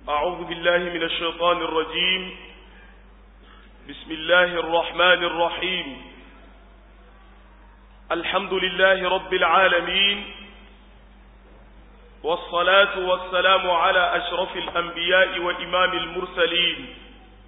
أعوذ بالله من الشيطان الرجيم بسم الله الرحمن الرحيم الحمد لله رب العالمين والصلاة والسلام على أشرف الأنبياء وإمام المرسلين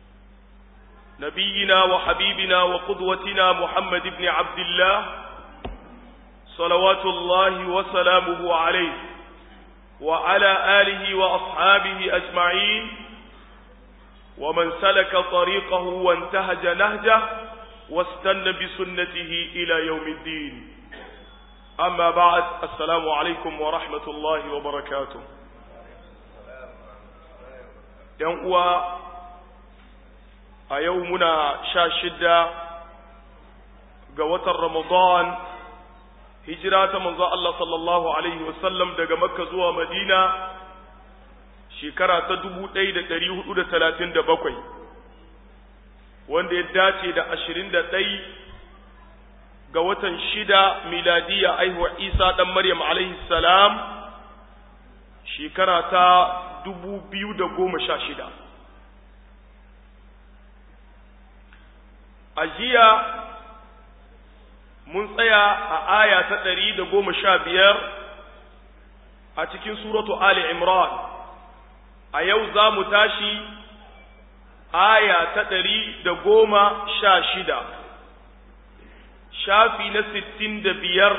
نبينا وحبيبنا وقدوتنا محمد بن عبد الله صلوات الله وسلامه عليه وعلى آله وأصحابه أجمعين ومن سلك طريقه وانتهج نهجه واستنى بسنته إلى يوم الدين أما بعد السلام عليكم ورحمة الله وبركاته ينقوى أيومنا شاشدة قوة رمضان hijira ta manzo Allah sallallahu alaihi wasallam daga Makka zuwa Madina shekara ta 1437 wanda ya dace da 21 ga watan shida miladiya aihuwa Isa dan Maryam alaihi salam shekara ta 2016 a jiya mun tsaya a aya ta ɗari da goma sha biyar a cikin suratu Ali Imran a yau za mu tashi aya ta ɗari da goma sha shida shafi na sittin da biyar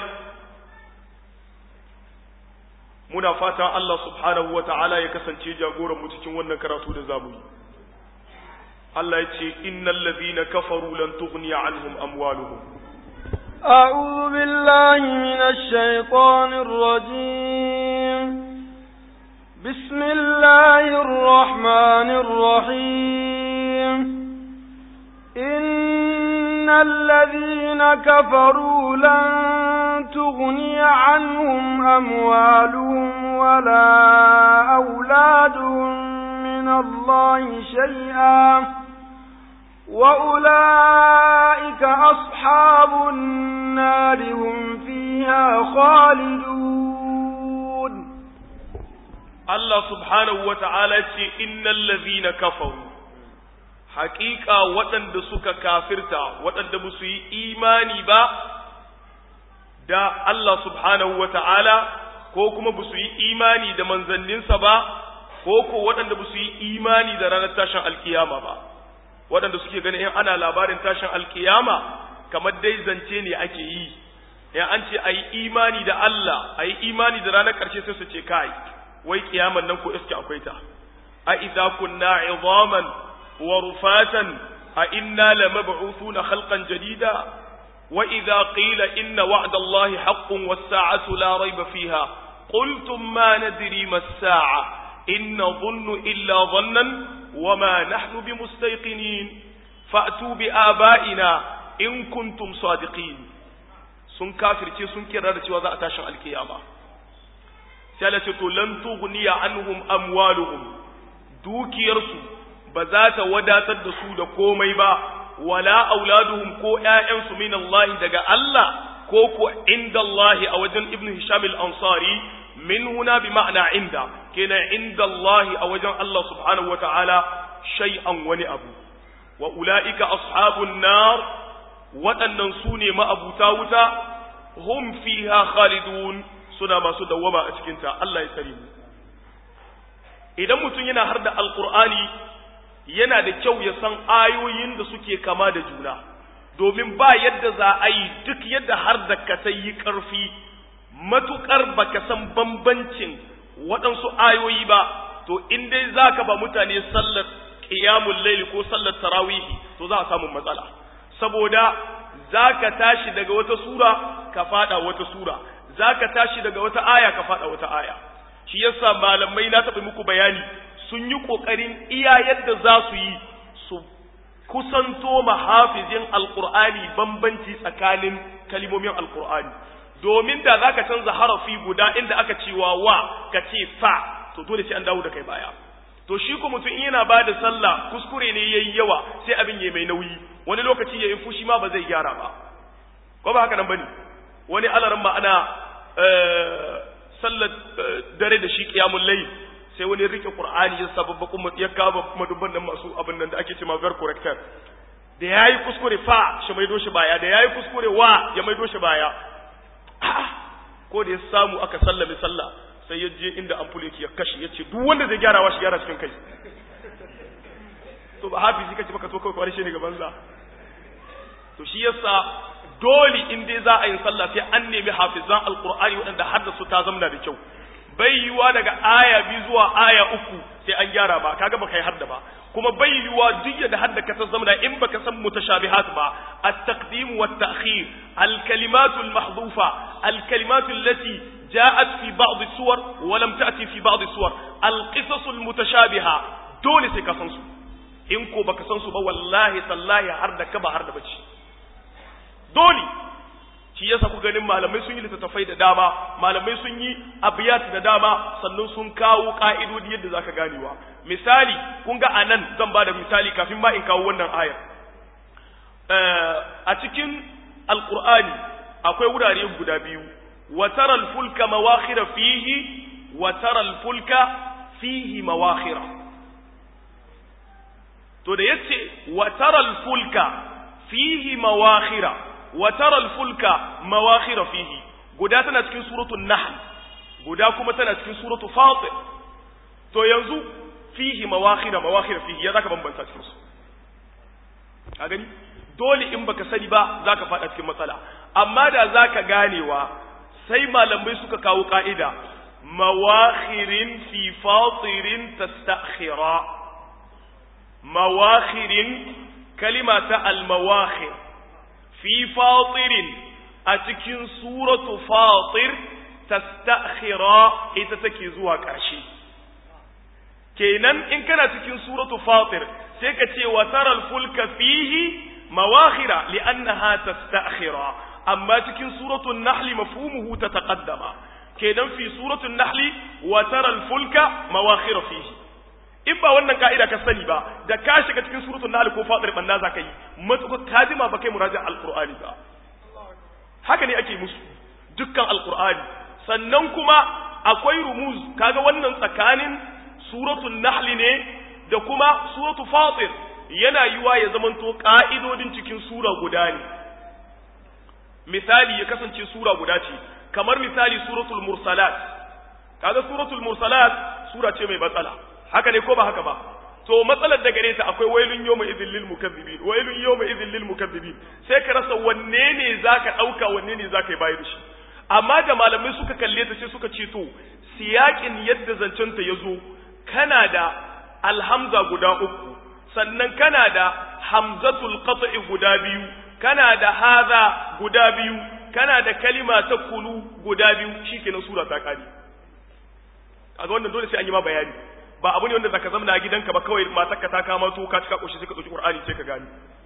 muna fatan Allah subhanahu wa ta'ala ya kasance jagoranmu cikin wannan karatu da zamu yi Allah ya ce innal ladhina kafaru lan tughniya anhum amwaluhum أعوذ بالله من الشيطان الرجيم بسم الله الرحمن الرحيم إن الذين كفروا لن تغني عنهم أموالهم ولا أولادهم من الله شيئا وأولئك أصحاب النار هم فيها خالدون الله سبحانه وتعالى إن الذين كفروا حقيقة وطن دسوك كافرتا وطن دبسوي إيماني با دا الله سبحانه وتعالى ko kuma ba su yi imani da manzanninsa ba ko ko waɗanda ba su yi imani da ranar tashin alkiyama ba waɗanda suke ganin in ana labarin tashin alkiyama kamar dai zance ne ake yi in an ce a yi imani da Allah a yi imani da ranar ƙarshe sai su ce kai wai kiyaman nan ko iske akwai ta a idza kunna izaman wa rufatan a inna lamab'uthuna khalqan jadida wa idza qila inna wa'da Allah haqqun was sa'atu la rayba fiha qultum ma nadri mas sa'a in nadhunnu illa dhannan وما نحن بمستيقنين فأتوا بآبائنا إن كنتم صادقين sun kafirce sun kira da cewa za a tashin alkiyama sai Allah ce to lan tughniya anhum amwaluhum dukiyarsu ba za ta wadatar da su da komai ba wala auladuhum ko ƴaƴansu min Allah daga Allah ko ko inda Allah a wajen Ibn Hisham al-Ansari min huna bi ma'ana inda kenan inda Allah a wajen Allah subhanahu wata'ala shay'an wani abu wa ula'ika ashabun nar waɗannan su ne ma'abuta wuta hum fiha khalidun suna masu dawwama a cikinta Allah ya tsare mu idan mutum yana har da alqur'ani yana da kyau ya san ayoyin da suke kama da juna domin ba yadda za a yi duk yadda har da ka sai yi ƙarfi matuƙar baka san bambancin waɗansu ayoyi ba to in dai za ka ba mutane sallar ƙiyamun laili ko sallar tarawihi to za a samu matsala saboda za ka tashi daga wata sura ka faɗa wata sura za ka tashi daga wata aya ka faɗa wata aya shi yasa malamai na taɓa muku bayani sun yi ƙoƙarin iya yadda za su yi su kusanto mahafizin alƙur'ani bambanci tsakanin kalimomin alƙur'ani domin da za ka canza harafi guda inda aka cewa wa ka ce fa to dole sai an dawo da kai baya to shi ko mutum in yana ba da sallah kuskure ne yayi yawa sai abin yayi mai nauyi wani lokaci yayi fushi ma ba zai gyara ba ko ba haka nan bane wani alaran ma ana sallar dare da shi qiyamul layl sai wani rike qur'ani ya sababba kuma ya kaba madubban nan masu abin nan da ake cewa ver corrector da yayi kuskure fa shi maido shi baya da yayi kuskure wa ya maido shi baya ko da ya samu aka sallame sallah sai ya je inda ampul yake ya kashe ya ce duk wanda zai gyara wa shi gyara cikin kai to ba hafizi kace baka so kawai kwari shi ne gaban sa to shi yasa dole in dai za a yi sallah sai an nemi hafizan alqur'ani waɗanda haddasu ta zamna da kyau bai yiwa daga aya biyu zuwa aya uku sai an gyara ba kaga baka yi hadda ba kuma bai yiwa duk da hadda ka san zamna in baka san mutashabihat ba at-taqdim wa at-ta'khir al-kalimat al-mahdhufa al-kalimat allati ja'at fi ba'd as-suwar wa lam ta'ti fi ba'd as-suwar al-qisas al-mutashabiha dole sai ka san su in ko baka san su ba wallahi tallahi har da ka ba har da bace dole shi yasa ku ganin malamai sun yi littattafai da dama malamai sun yi abiyat da dama sannan sun kawo ka'idodi yadda zaka ganewa misali kun ga anan zan bada misali kafin ma in kawo wannan ayar a cikin alqur'ani akwai wurare guda biyu wa taral fulka mawakhira fihi wa taral fulka fihi mawakhira to da yace wa taral fulka fihi mawakhira wa taral fulka mawakhira fihi guda tana cikin suratul nahl guda kuma tana cikin suratul fatir to yanzu fihi mawakhira mawakhira fihi ya zaka bambanta cikin su ka gani dole in baka sani ba zaka fada cikin matsala amma da zaka ganewa sai malamai suka kawo ka'ida mawakhirin fi fatirin tastakhira mawakhirin kalima ta al-mawakhir fi fatirin a cikin suratu fatir tastakhira ita take zuwa ƙarshe kenan in kana cikin suratu fatir sai ka ce wa taral fulka fihi mawakhira li'annaha tastakhira amma cikin suratu an-nahl mafhumuhu tataqaddama kenan fi suratu an-nahl wa taral fulka mawakhira fihi in ba wannan ka'ida ka sani ba da ka shiga cikin suratul nahl ko fatir banna za ka yi matuƙa ka jima ba kai muraja alqur'ani ba haka ne ake musu dukkan alqur'ani sannan kuma akwai rumuz kaga wannan tsakanin suratul nahl ne da kuma suratul fatir yana yiwa ya zamanto ka'idodin cikin sura guda ne misali ya kasance sura guda ce kamar misali suratul mursalat kaga suratul mursalat sura ce mai matsala haka ne ko ba haka ba to matsalar da gare ta akwai wailun yawma idhil lil mukazzibin wailun yawma idhil lil mukazzibin sai ka rasa wanne ne zaka dauka wanne ne zaka yi bayar shi amma da malamai suka kalle ta sai suka ce to siyakin yadda zancen ta yazo kana da alhamza guda uku sannan kana da hamzatul qat'i guda biyu kana da hadha guda biyu kana da kalima ta kulu guda biyu shikenan sura ta kare kaga wannan dole sai an yi ma bayani ba abu ne wanda zaka zama a gidanka ba kawai matarka ta kama to ka cika koshi sai ka dauki qur'ani sai ka gani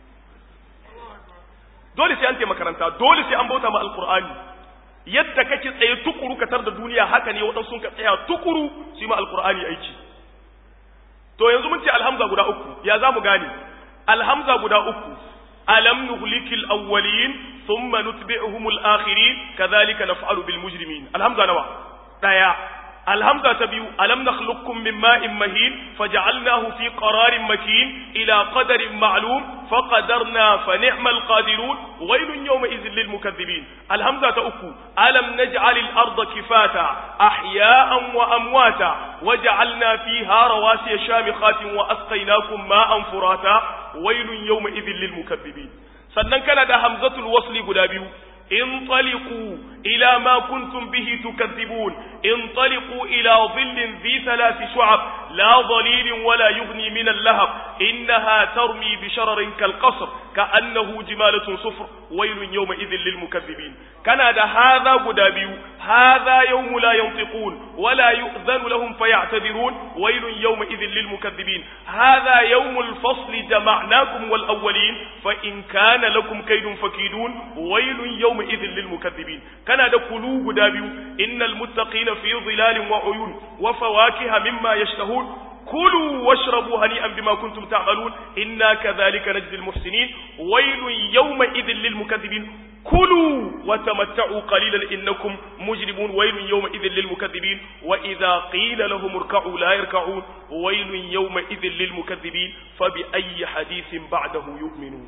dole sai an taimaka makaranta dole sai an bauta ma alqur'ani yadda kake tsaye tukuru ka tar da duniya haka ne waɗansu sun ka tsaya tukuru su yi ma alqur'ani aiki to yanzu mun ce alhamza guda uku ya zamu gane alhamza guda uku alam nuhlikil awwalin thumma nutbi'uhum al-akhirin kadhalika naf'alu bil mujrimin alhamza nawa daya الهمزة تبيو ألم نخلقكم من ماء مهين فجعلناه في قرار مكين إلى قدر معلوم فقدرنا فنعم القادرون ويل يومئذ للمكذبين الهمزة أكو ألم نجعل الأرض كفاتا أحياء وأمواتا وجعلنا فيها رواسي شامخات وأسقيناكم ماء فراتا ويل يومئذ للمكذبين sannan kana da hamzatul wasli guda biyu انطلقوا إلى ما كنتم به تكذبون انطلقوا إلى ظل ذي ثلاث شعب لا ظليل ولا يغني من اللهب إنها ترمي بشرر كالقصر كأنه جمالة صفر ويل يومئذ للمكذبين كان هذا قدابي هذا يوم لا ينطقون ولا يؤذن لهم فيعتذرون ويل يومئذ للمكذبين هذا يوم الفصل جمعناكم والأولين فإن كان لكم كيد فكيدون ويل يومئذ للمكذبين كان دكلوا قدابي إن المتقين في ظلال وعيون وفواكه مما يشتهون كلوا واشربوا هنيئا بما كنتم تعملون إنا كذلك نجزي المحسنين ويل يومئذ للمكذبين كلوا وتمتعوا قليلا إنكم مجرمون ويل يومئذ للمكذبين وإذا قيل لهم اركعوا لا يركعون ويل يومئذ للمكذبين فبأي حديث بعده يؤمنون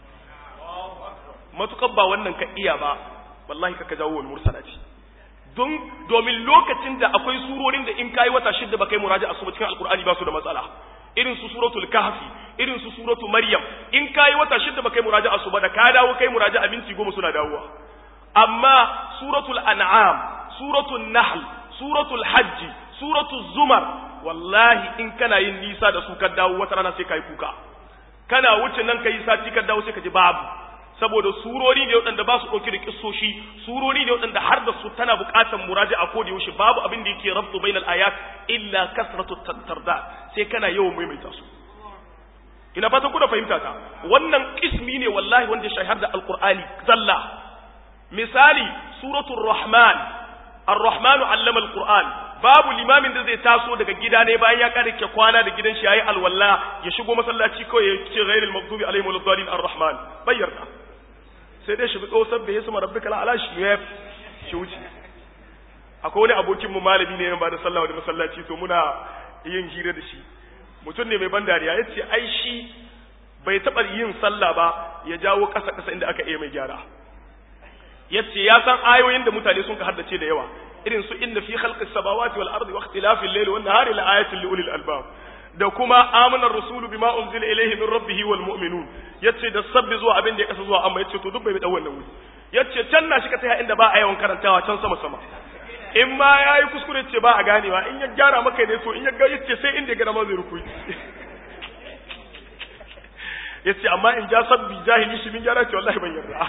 ما تقبى wannan ka iya ba wallahi ka jawo wal mursalati don domin lokacin da akwai surorin da in kai wata shidda ba kai muraja'a su cikin alqur'ani ba su da matsala irin su suratul kahfi irin su suratul maryam in kai wata shidda ba kai muraja'a su ba da ka dawo kai muraja'a minti goma suna dawowa amma suratul an'am suratul nahl suratul hajj suratul zumar wallahi in kana yin nisa da su ka dawo wata rana sai kai kuka kana wuce nan kai sati ka dawo sai ka ji babu saboda surori ne waɗanda ba su ɗauki da kissoshi surori ne waɗanda har da su tana buƙatar muraji a koda yaushe babu abin da yake rabtu bainal ayat illa kasratu tarda sai kana yawan maimaita su ina fatan kuna fahimta ta wannan ismi ne wallahi wanda ya shahar da alqur'ani zalla misali suratul rahman ar-rahman allama alquran babu limamin da zai taso daga gida ne bayan ya kare ke kwana da gidan shi yayi alwala ya shigo masallaci kawai ya ce ghairil maghdubi alaihim waladdallin ar-rahman bayyarta sai dai shi bi tsosar da ya sama rabbika la ala shi ya shi wuce akwai wani abokin mu malami ne ba da sallah da masallaci to muna yin hira da shi mutum ne mai ban dariya yace ai shi bai taba yin sallah ba ya jawo kasa kasa inda aka iya mai gyara yace ya san ayoyin da mutane sun ka haddace da yawa irin su inna fi khalqis samawati wal ardi wa ikhtilafil layli wan nahari la ayatin li ulil albab da kuma amana rasulu bima unzila ilayhi min rabbih wal mu'minun yace da sabbi zuwa abin da ya kasa zuwa amma yace to duk bai da wannan wuri yace can na shi ka tsaya inda ba a yawan karantawa can sama sama in ma yayi kuskure ce ba a ganewa in ya gyara maka ne to in ya ga yace sai inda ya ga ma zai rukuyi yace amma in ja sabbi jahili shi min gyara ce wallahi ban yarda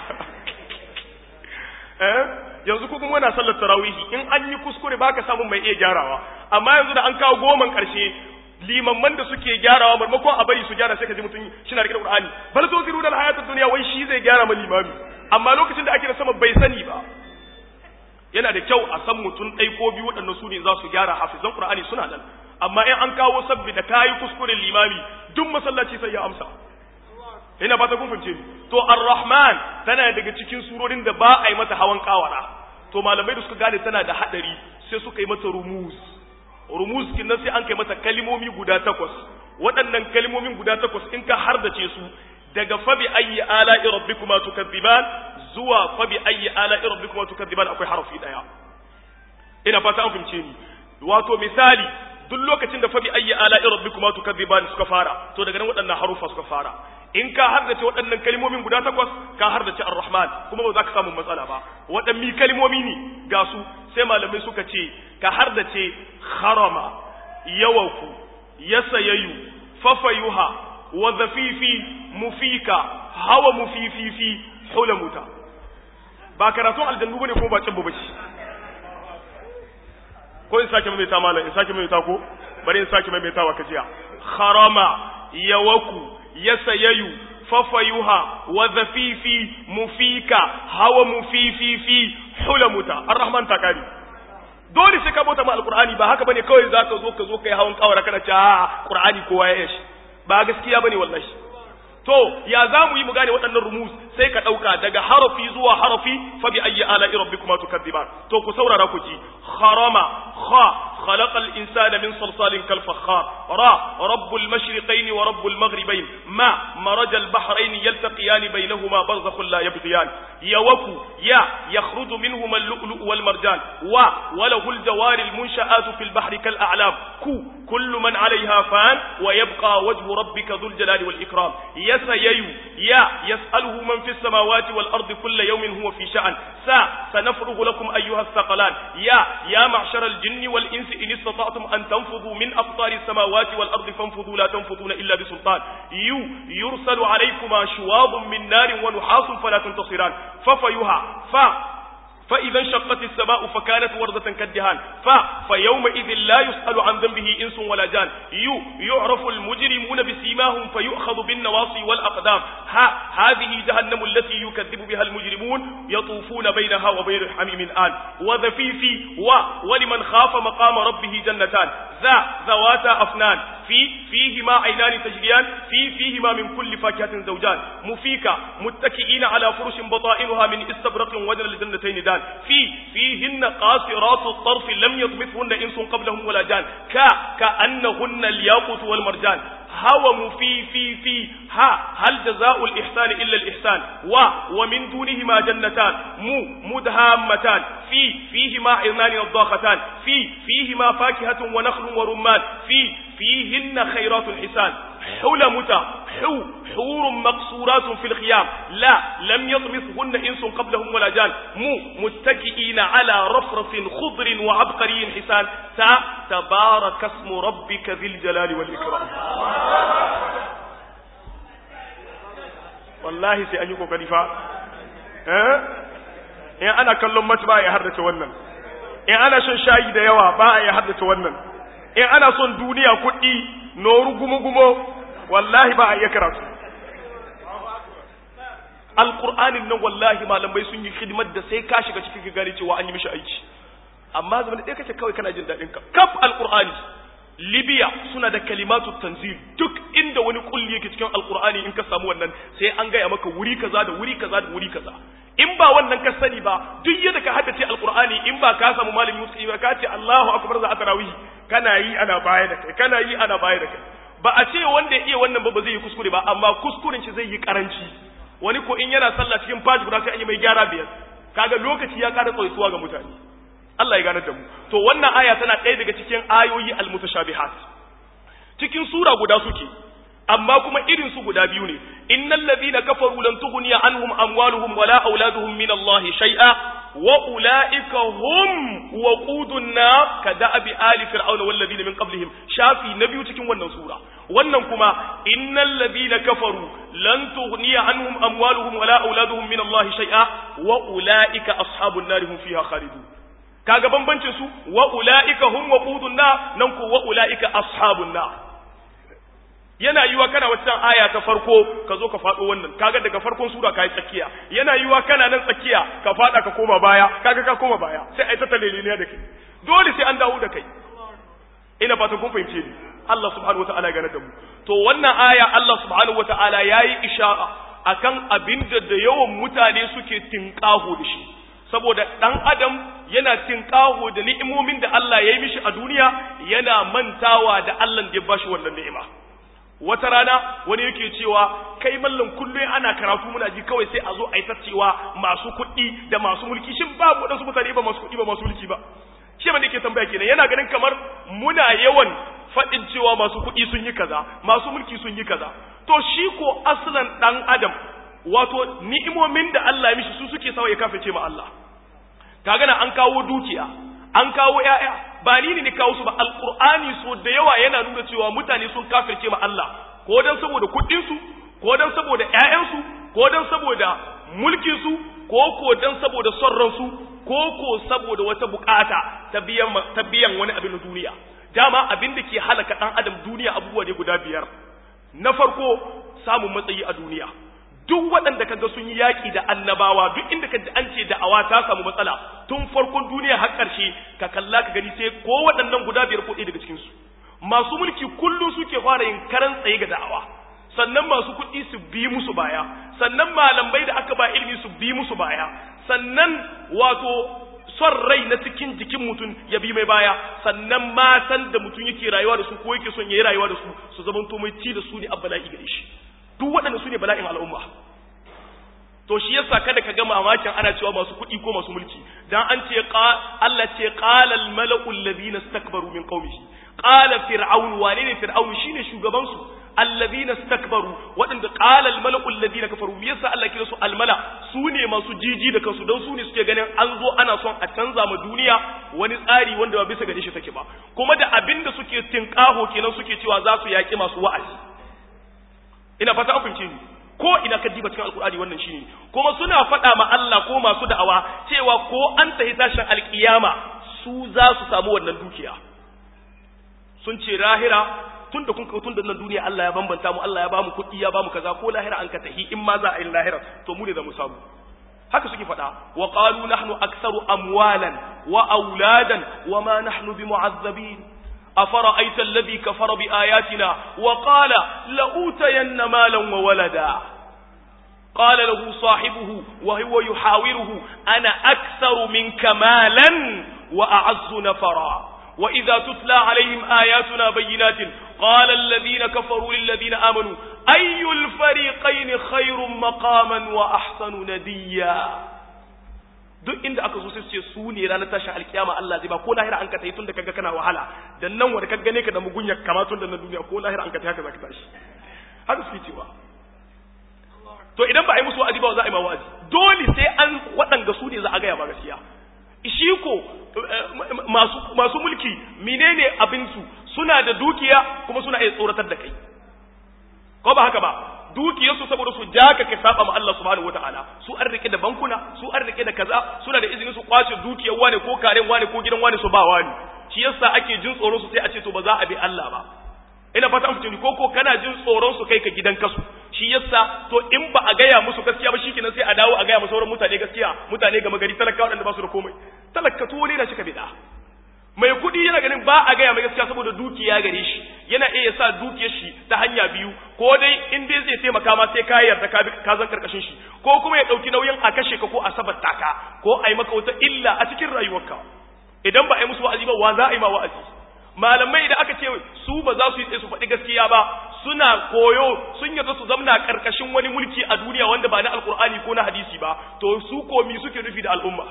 eh yanzu kuma muna sallar tarawihi in an yi kuskure baka samu mai iya gyarawa amma yanzu da an kawo goman karshe limamman da suke gyarawa marmakon a bari su gyara sai ka ji mutum shina rike da Qur'ani bal to ziru dal hayatud dunya wai shi zai gyara ma limami amma lokacin da ake da sama bai sani ba yana da kyau a san mutum ɗai ko biyu waɗannan su ne za su gyara hafizan Qur'ani suna nan amma in an kawo sabbi da kayi kuskuren limami duk masallaci sai ya amsa ina fata kun fahimce ni to ar-rahman tana daga cikin surorin da ba a yi mata hawan kawara to malamai da suka gane tana da hadari sai suka yi mata rumuz rumuz kin nan sai an kai mata kalimomi guda takwas waɗannan kalimomin guda takwas in ka hardace su daga fabi ayyi ala'i rabbikuma tukadziban zuwa fabi ayyi ala'i rabbikuma tukadziban akwai harafi daya ina fata an fahimce ni wato misali duk lokacin da fabi ayyi ala'i rabbikuma tukadziban suka fara to daga nan waɗannan harufa suka fara in ka hardace waɗannan kalmomin guda takwas ka hardace ar-rahman kuma ba za ka samu matsala ba waɗannan kalmomi ne ga su sai malamai suka ce ka hardace harama yawaku yasayayu fafayuha wa zafifi mufika hawa mufififi hulamuta ba karatun aljannu bane kuma ba cin babaci ko in sake maimaita malam in sake maimaita ko bari in sake maimaitawa ka jiya harama yawaku yasayayu fafayuha wa zafifi mufika hawa mufififi hulamuta arrahman takari dole sai ka bauta ma alqur'ani ba haka bane kawai za ka zo ka zo kai hawan kawara kana ce a qur'ani kowa ya shi ba gaskiya bane wallahi to ya za mu yi mu gane waɗannan rumus sai ka ɗauka daga harafi zuwa harafi fa bi ayyi ala'i rabbikuma tukadziban to ku saurara ku ji harama kha خلق الإنسان من صلصال كالفخار را رب المشرقين ورب المغربين ما مرج البحرين يلتقيان بينهما برزخ لا يبغيان يوكو يا يخرج منهما اللؤلؤ والمرجان و وله الجوار المنشآت في البحر كالأعلام كو كل من عليها فان ويبقى وجه ربك ذو الجلال والإكرام يسيي يا يسأله من في السماوات والأرض كل يوم هو في شأن سا سنفرغ لكم أيها الثقلان يا يا معشر الجن والإنس إن استطعتم أن تنفضوا من أقطار السماوات والأرض فانفضوا لا تنفضون إلا بسلطان يو يرسل عليكما شواظ من نار ونحاس فلا تنتصران ففيها ف فإذا انشقت السماء فكانت وردة كالدهان ف فيومئذ لا يسأل عن ذنبه إنس ولا جان يو يعرف المجرمون بسيماهم فيؤخذ بالنواصي والأقدام ها هذه جهنم التي يكذب بها المجرمون يطوفون بينها وبين حميم آن وذفيف و ولمن خاف مقام ربه جنتان ذا ذواتا أفنان fi fihi ma aynani tajriyan fi fihi ma min kulli fakihatin zawjan mufika muttaki'ina ala furushin bata'inuha min istabraqin wajna aljannatayn dan fi fihinna qasiratu at-tarf lam yatmithunna insun qablahum wala jan ka ka annahunna al-yaqut wal marjan هوم في في في ها هل جزاء الإحسان إلا الإحسان و ومن دونهما جنتان مو مدهامتان في فيهما عرنان الضاختان في فيهما فاكهة ونخل ورمان في فيهن خيرات الحسان حلمت حو حور مقصورات في الخيام لا لم يطمثهن إنس قبلهم ولا جان مو متكئين على رفرف خضر وعبقري حسان تا تبارك اسم ربك ذي الجلال والإكرام wallahi sai an yi kokari fa eh in ana kallon mata ba ya haddace wannan in ana shan shayi da yawa ba ya haddace wannan in ana son duniya kuɗi noru gumo-gumo wallahi ba a iya karatu alƙur'anin nan wallahi malamai sun yi hidimar da sai ka shiga cikin gane cewa an yi mishi aiki amma zaman ɗaya kake kawai kana jin daɗin ka kaf alƙur'ani libya suna da kalimatu tanzil duk inda wani kulli yake cikin alƙur'ani in ka samu wannan sai an gaya maka wuri kaza da wuri kaza da wuri kaza in ba wannan ka sani ba duk yadda ka haddace alƙur'ani in ba ka samu malami musu ba ka ce Allahu akbar za a tarawih kana yi ana baya da kai kana yi ana baya da kai ba a ce wanda ya iya wannan ba ba zai yi kuskure ba amma kuskuren shi zai yi karanci wani ko in yana sallah cikin faji guda sai an yi mai gyara biyar kaga lokaci ya ƙara tsaituwa ga mutane Allah ya gane da mu to wannan aya tana ɗaya daga cikin ayoyi almutashabihat cikin sura guda suke amma kuma irin su guda biyu ne innal ladhina kafaru lan tughniya anhum amwaluhum wala auladuhum min Allah shay'a wa ulaika hum waqudun nar kada'abi ali fir'auna wal ladina min qablihim shafi na biyu cikin wannan sura wannan kuma innal ladhina kafaru lan tughniya anhum amwaluhum wala auladuhum min Allah shay'a wa ulaika ashabun nar hum fiha khalidun kaga bambancin su wa ulaika hum waqudun nar nan ko wa ulaika ashabun nar yana yiwa kana wata aya ta farko ka zo ka faɗo wannan kaga daga farkon sura kai tsakiya yana yiwa kana nan tsakiya ka faɗa ka koma baya kaga ka koma baya sai ai ta taleleniya da kai dole sai an dawo da kai ina fatan kun fahimce ni Allah subhanahu wataala ya gane da mu to wannan aya Allah subhanahu wataala yayi ishara akan abinda da yawan mutane suke tinkaho da shi saboda dan adam yana tinkaho da ni'imomin da Allah ya yi mishi a duniya yana mantawa da Allah da ya bashi wannan ni'ima wata rana wani yake cewa kai mallan kullum ana karatu muna ji kawai sai a zo a yi cewa masu kuɗi da masu mulki shin babu waɗansu mutane ba masu kuɗi ba masu mulki ba shi ma yake tambaya kenan yana ganin kamar muna yawan faɗin cewa masu kuɗi sun yi kaza masu mulki sun yi kaza to shi ko aslan ɗan adam wato ni'imomin da Allah ya mishi su suke sawa ya kafirce ma Allah kaga na an kawo dukiya an kawo ƴaƴa ba ni ne kawo su ba alqur'ani so da yawa yana nuna cewa mutane sun kafirce ma Allah ko dan saboda kuɗin su ko dan saboda ƴaƴan su ko dan saboda mulkin su ko ko dan saboda son ran su ko ko saboda wata bukata ta biyan ta biyan wani abin na duniya dama abin da ke halaka dan adam duniya abubuwa ne guda biyar na farko samun matsayi a duniya duk waɗanda kaga sun yi yaƙi da annabawa duk inda ka ji an ce da'awa ta samu matsala tun farkon duniya har ƙarshe ka kalla ka gani sai ko waɗannan guda biyar ko ɗaya daga cikin su masu mulki kullum suke fara yin karan tsaye ga da'awa sannan masu kuɗi su bi musu baya sannan malamai da aka ba ilimi su bi musu baya sannan wato son rai na cikin jikin mutum ya bi mai baya sannan matan da mutum yake rayuwa da su ko yake son ya yi rayuwa da su su zamanto mai ci da su ne abbala'i gare shi duk waɗanda su ne bala'in al'umma to shi yasa kada ka ga mamakin ana cewa masu kuɗi ko masu mulki dan an ce Allah ce qala al mala'u alladhina istakbaru min qaumihi qala fir'aun wane ne fir'aun shine shugaban su alladhina istakbaru waɗanda qala al mala'u alladhina kafaru me yasa Allah kira su al mala su ne masu jiji da kansu dan su ne suke ganin an zo ana son a canza ma duniya wani tsari wanda ba bisa gare shi take ba kuma da abinda suke tinkaho kenan suke cewa za su yaki masu wa'azi ina fata an fahimce ni ko ina ka diba cikin alkur'ani wannan shine kuma suna faɗa ma Allah ko masu da'awa cewa ko an tahi tashin alkiyama su za su samu wannan dukiya sun ce lahira tun da kun tun da nan duniya Allah ya bambanta mu Allah ya bamu kuɗi ya bamu kaza ko lahira an ka tahi in ma za a yi lahira to mu ne za mu samu haka suke faɗa wa qalu nahnu aktsaru amwalan wa auladan wa ma nahnu bimu'azzabin أفرأيت الذي كفر بآياتنا وقال لأوتين مالا وولدا قال له صاحبه وهو يحاوره أنا أكثر منك مالا وأعز نفرا وإذا تتلى عليهم آياتنا بينات قال الذين كفروا للذين آمنوا أي الفريقين خير مقاما وأحسن نديا duk inda aka zo sai su ce su ne ranar tashin alkiyama Allah zai ba ko lahira an ka tayi tun da kaga kana wahala dan nan wanda ka gane ka da mugunya kama tun da na duniya ko lahira an ka tayi haka zaka tashi haka suke cewa to idan ba a yi musu wa'azi ba za a yi ma wa'azi dole sai an waɗanga su ne za a gaya ba gaskiya shi ko masu masu mulki menene abin su suna da dukiya kuma suna iya tsoratar da kai ko ba haka ba dukiyarsu saboda su ja ka ka saba ma Allah subhanahu wataala su an rike da bankuna su an rike da kaza suna da izinin su kwace dukiyar wani ko karen wani ko gidan wani su ba wani shi yasa ake jin tsoron su sai a ce to ba za a bi Allah ba ina fata an fitini ko ko kana jin tsoron su kai ka gidan kasu shi yasa to in ba a gaya musu gaskiya ba shikenan sai a dawo a gaya musu sauran mutane gaskiya mutane gama gari talaka waɗanda ba su da komai talaka to ne na shi ka bida mai kuɗi yana ganin ba a gaya mai gaskiya saboda dukiya gare shi yana iya sa dukiyar shi ta hanya biyu ko dai in dai zai taimaka ma sai ka yarda ka ka zan karkashin shi ko kuma ya dauki nauyin a kashe ka ko a sabatta ka ko a yi maka wata illa a cikin rayuwarka idan ba a yi musu wa'azi ba wa za a yi ma wa'azi malamai idan aka ce su ba za su yi tsaye su faɗi gaskiya ba suna koyo sun yarda su zamna karkashin wani mulki a duniya wanda ba na alkur'ani ko na hadisi ba to su komi suke nufi da al'umma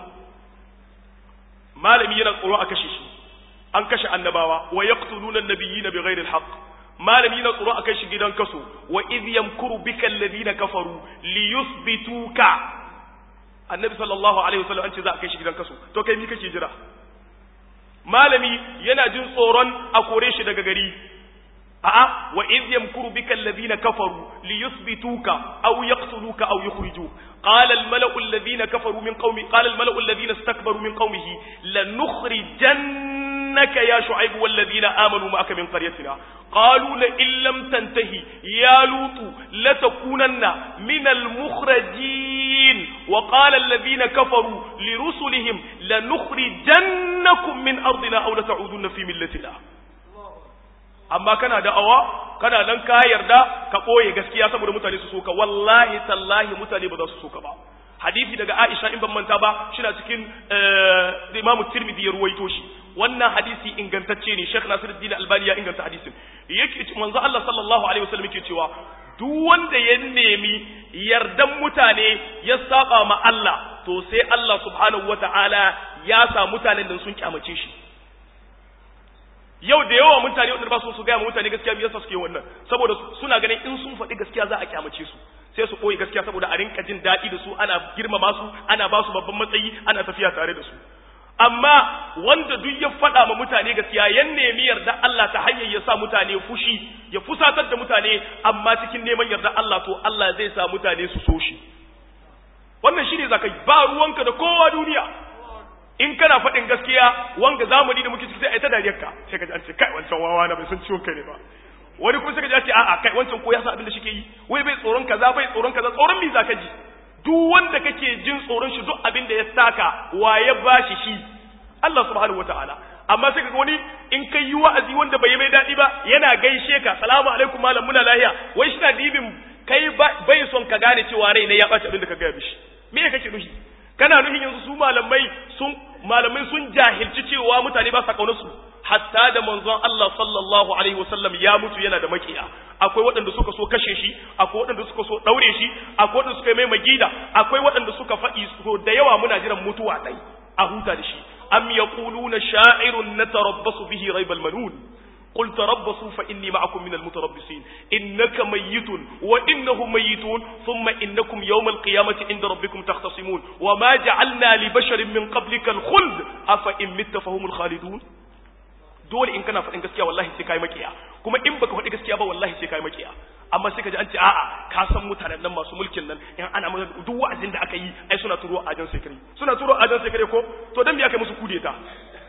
malami yana tsoro a kashe shi an kashe annabawa wa yaqtuluna an-nabiyina bighairi al-haqq malami yana tsoro a kai shi gidan kaso wa idh yamkuru bika alladhina kafaru liyuthbituka annabi sallallahu alaihi wasallam an ce za a kai shi gidan kaso to kai mi kake jira malami yana jin tsoron a kore shi daga gari a'a wa idh yamkuru bika alladhina kafaru liyuthbituka aw yaqtuluka aw yukhrijuk qala al-mala'u alladhina kafaru min qaumi qala al-mala'u alladhina istakbaru min qaumihi lanukhrijannaka ya shu'aib walladhina amanu ma'aka min qaryatina qalu la in lam tantahi ya lutu latakunanna min al-mukhrajin wa qala alladhina kafaru lirusulihim lanukhrijannakum min ardina aw lata'udunna fi millatina amma kana da'awa kana nan ka yarda ka ɓoye gaskiya saboda mutane su soka wallahi tallahi mutane ba za su soka ba hadisi daga Aisha in ban manta ba shina cikin Imam Tirmidhi ya ruwaito shi wannan hadisi ingantacce ne Sheikh Nasiruddin Albani ya inganta hadisin yake manzo Allah sallallahu alaihi wasallam yake cewa duk wanda ya nemi yardan mutane ya saba ma Allah to sai Allah subhanahu wataala ya sa mutanen da sun kyamace shi yau da yawa mutane wanda ba su su gaya mutane gaskiya me yasa suke wannan saboda suna ganin in sun faɗi gaskiya za a kyamace su sai su koyi gaskiya saboda a rinka jin daɗi da su ana girmama su ana ba su babban matsayi ana tafiya tare da su amma wanda duk ya faɗa ma mutane gaskiya ya nemi yarda Allah ta hanyar ya sa mutane fushi ya fusatar da mutane amma cikin neman yarda Allah to Allah zai sa mutane su so shi wannan shine zakai ba ruwanka da kowa duniya in kana faɗin gaskiya wanga zamani da muke ciki sai a yi ta dariyar ka sai ka ji an ce kai wancan wawa na bai san ciwon kai ne ba wani kuma sai ka ji an ce a'a kai wancan ko ya san abin da shike yi wai bai tsoron kaza bai tsoron kaza tsoron me zaka ji duk wanda kake jin tsoron shi duk abin da ya saka wa ya bashi shi Allah subhanahu wataala amma sai kaga wani in kai yi wa'azi wanda bai mai daɗi ba yana gaishe ka salamu alaikum malam muna lahiya wai shi na dibin kai bai son ka gane cewa rai ne ya ɓaci abin da ka gaya mishi me kake nufi kana nufin yanzu su malamai sun malamai sun jahilci cewa mutane ba sa kaunar su hatta da manzon Allah sallallahu alaihi wasallam ya mutu yana da makiya akwai waɗanda suka so kashe shi akwai waɗanda suka so daure shi akwai waɗanda suka yi mai magida akwai waɗanda suka faɗi so da yawa muna jiran mutuwa dai a huta da shi am yaquluna sha'irun natarabbasu bihi raibal manun قل تربصوا فإني معكم من المتربصين إنك ميت وإنهم ميتون ثم إنكم يوم القيامة عند ربكم تختصمون وما جعلنا لبشر من قبلك الخلد أفإن مت فهم الخالدون dole in kana faɗin gaskiya wallahi sai kai makiya kuma in baka faɗi gaskiya ba wallahi sai kai makiya amma sai ka ji an ce a'a ka san mutanen nan masu mulkin nan in ana mana duk wa'azin da aka yi ai suna turo ajan sekare suna turo ajan sekare ko to dan me aka musu kudeta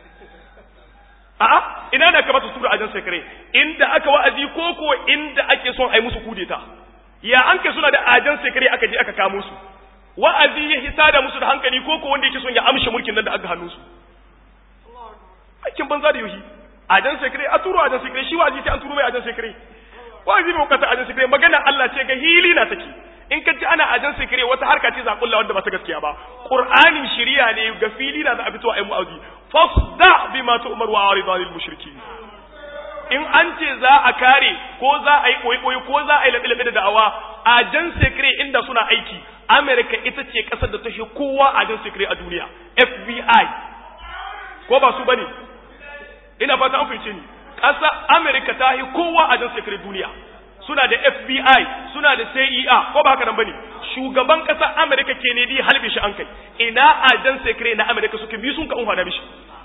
a'a ina da kamata su tura ajan sekare inda aka wa'azi ko ko inda ake son ai musu kudeta ya an kai suna da ajan sekare aka je aka kamo su wa'azi ya hisa da musu da hankali ko ko wanda yake son ya amshe mulkin nan da aka hannu su aikin banza da yohi ajan secret a turo ajan secret shi wazi sai an turo mai ajan secret wazi mai bukata ajan secret magana Allah ce ga hili na take in ka ji ana ajan secret wata harka ce zakulla wanda ba ta gaskiya ba qur'ani shiriya ne ga fili na za a fito a yi mu'azi fasda bima tu'mar wa arid anil mushrikin in an ce za a kare ko za a yi koyi ko za a yi labe-labe da da'awa ajan secret inda suna aiki America ita ce kasar da ta shi kowa ajan secret a duniya FBI ko ba su bane ina fata an fice ni ƙasa Amerika ta yi kowa a jan sekirin duniya suna da FBI suna da CIA ko ba haka nan bane shugaban ƙasar Amerika Kennedy halbe shi an kai ina a jan sekirin na Amerika suke bi sun ka unhwana mishi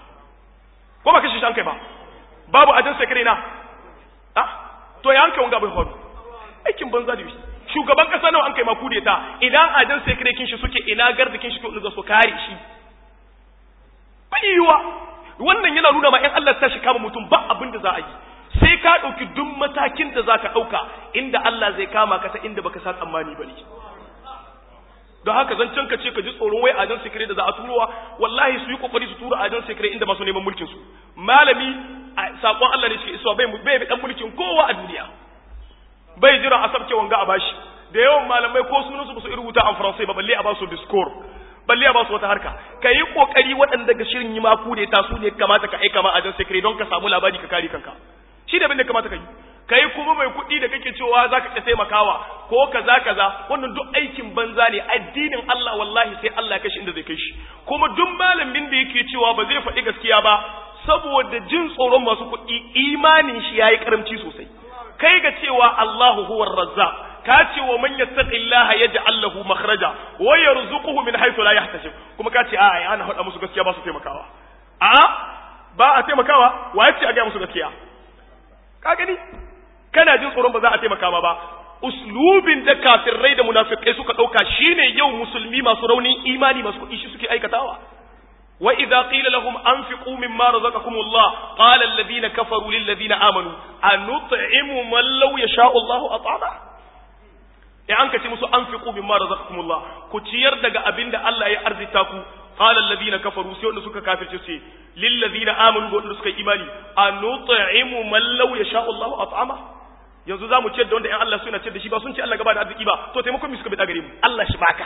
ko ba kashi shi an kai ba babu a jan sekirin na ah to ya an kai wanga bai faru aikin banza da shugaban ƙasa nawa an kai ma kudeta ina a jan sekirin kin shi suke ina gardikin shi to su kare shi bai yiwa wannan yana nuna ma in Allah ta shi kama mutum ba abin da za a yi sai ka ɗauki duk matakin da za ka ɗauka inda Allah zai kama ka ta inda baka sa tsammani ba ne don haka zancen ka ce ka ji tsoron wai ajan sikire da za a turowa wallahi su yi kokari su tura ajan sikire inda masu neman mulkin su malami sakon Allah ne shi isuwa bai bai dan mulkin kowa a duniya bai jira a sabke wanga a bashi da yawan malamai ko sunan su ba su rubuta a faransai ba balle a ba su discours balle a ba su wata harka ka yi kokari waɗanda ga shirin yi maku ne ta su ne kamata ka aika ma a jan sekre don ka samu labari ka kare kanka shi da da kamata ka yi ka yi kuma mai kuɗi da kake cewa za ka taimakawa ko kaza kaza wannan duk aikin banza ne addinin Allah wallahi sai Allah ya kashi inda zai kai shi kuma duk malamin da yake cewa ba zai faɗi gaskiya ba saboda jin tsoron masu kuɗi imanin shi yayi karamci sosai kai ga cewa Allahu huwar razzaq ka ce wa man yattaqillaha yaj'al lahu makhraja wa yarzuquhu min haythu la yahtasib kuma ka ce a ai ana hada musu gaskiya ba su taimakawa a ba a taimakawa wa yace a ga musu gaskiya ka gani kana jin tsoron ba za a taimaka ma ba uslubin da kafirai da munafikai suka dauka shine yau musulmi masu raunin imani masu kuɗi shi suke aikatawa wa idza qila lahum anfiqu mimma razaqakum Allah qala alladhina kafaru lil ladina amanu anut'imu man law yasha'u Allahu at'ama in an kace musu anfiqu mimma razaqakumullah ku ciyar daga abinda Allah ya arzita ku qala alladhina kafaru sai wanda suka kafirce sai lil ladina amanu ga wanda suka yi imani anut'imu man law yasha Allahu at'ama yanzu zamu ciyar da wanda in Allah suna ciyar da shi ba sun ce Allah gaba da arziki ba to taimakon mi suka bi gare mu Allah shi baka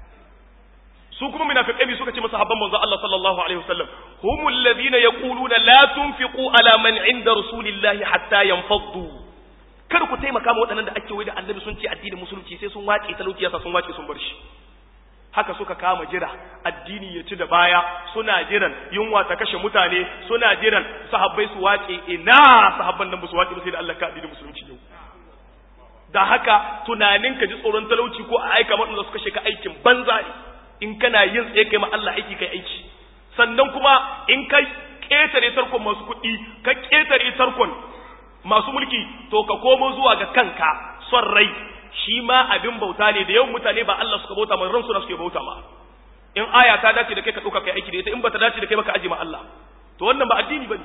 su kuma munafiqai bi suka ce masa habban manzo Allah sallallahu alaihi wasallam humul ladina yaquluna la tunfiqu ala man inda rasulillahi hatta yanfaddu kada ku taimaka ma waɗannan da ake wai da annabi sun ce addinin musulunci sai sun wace talauci yasa sun wace sun bar shi haka suka kama jira addini ya ci da baya suna jiran yunwa ta kashe mutane suna jiran sahabbai su wace ina sahabban nan ba su wace ba sai da Allah ka addinin musulunci yau da haka tunanin ka ji tsoron talauci ko a aika waɗanda suka kashe ka aikin banza ne in kana yin tsaye kai ma Allah aiki kai aiki sannan kuma in ka ƙetare tarkon masu kuɗi ka ƙetare tarkon masu mulki to ka komo zuwa ga kanka son rai shi ma abin bauta ne da yawan mutane ba Allah suka bauta ma ransu na suke bauta ma in aya ta dace da kai ka ɗauka kai aiki da ita in bata dace da kai ba ka aje ma Allah to wannan ba addini bane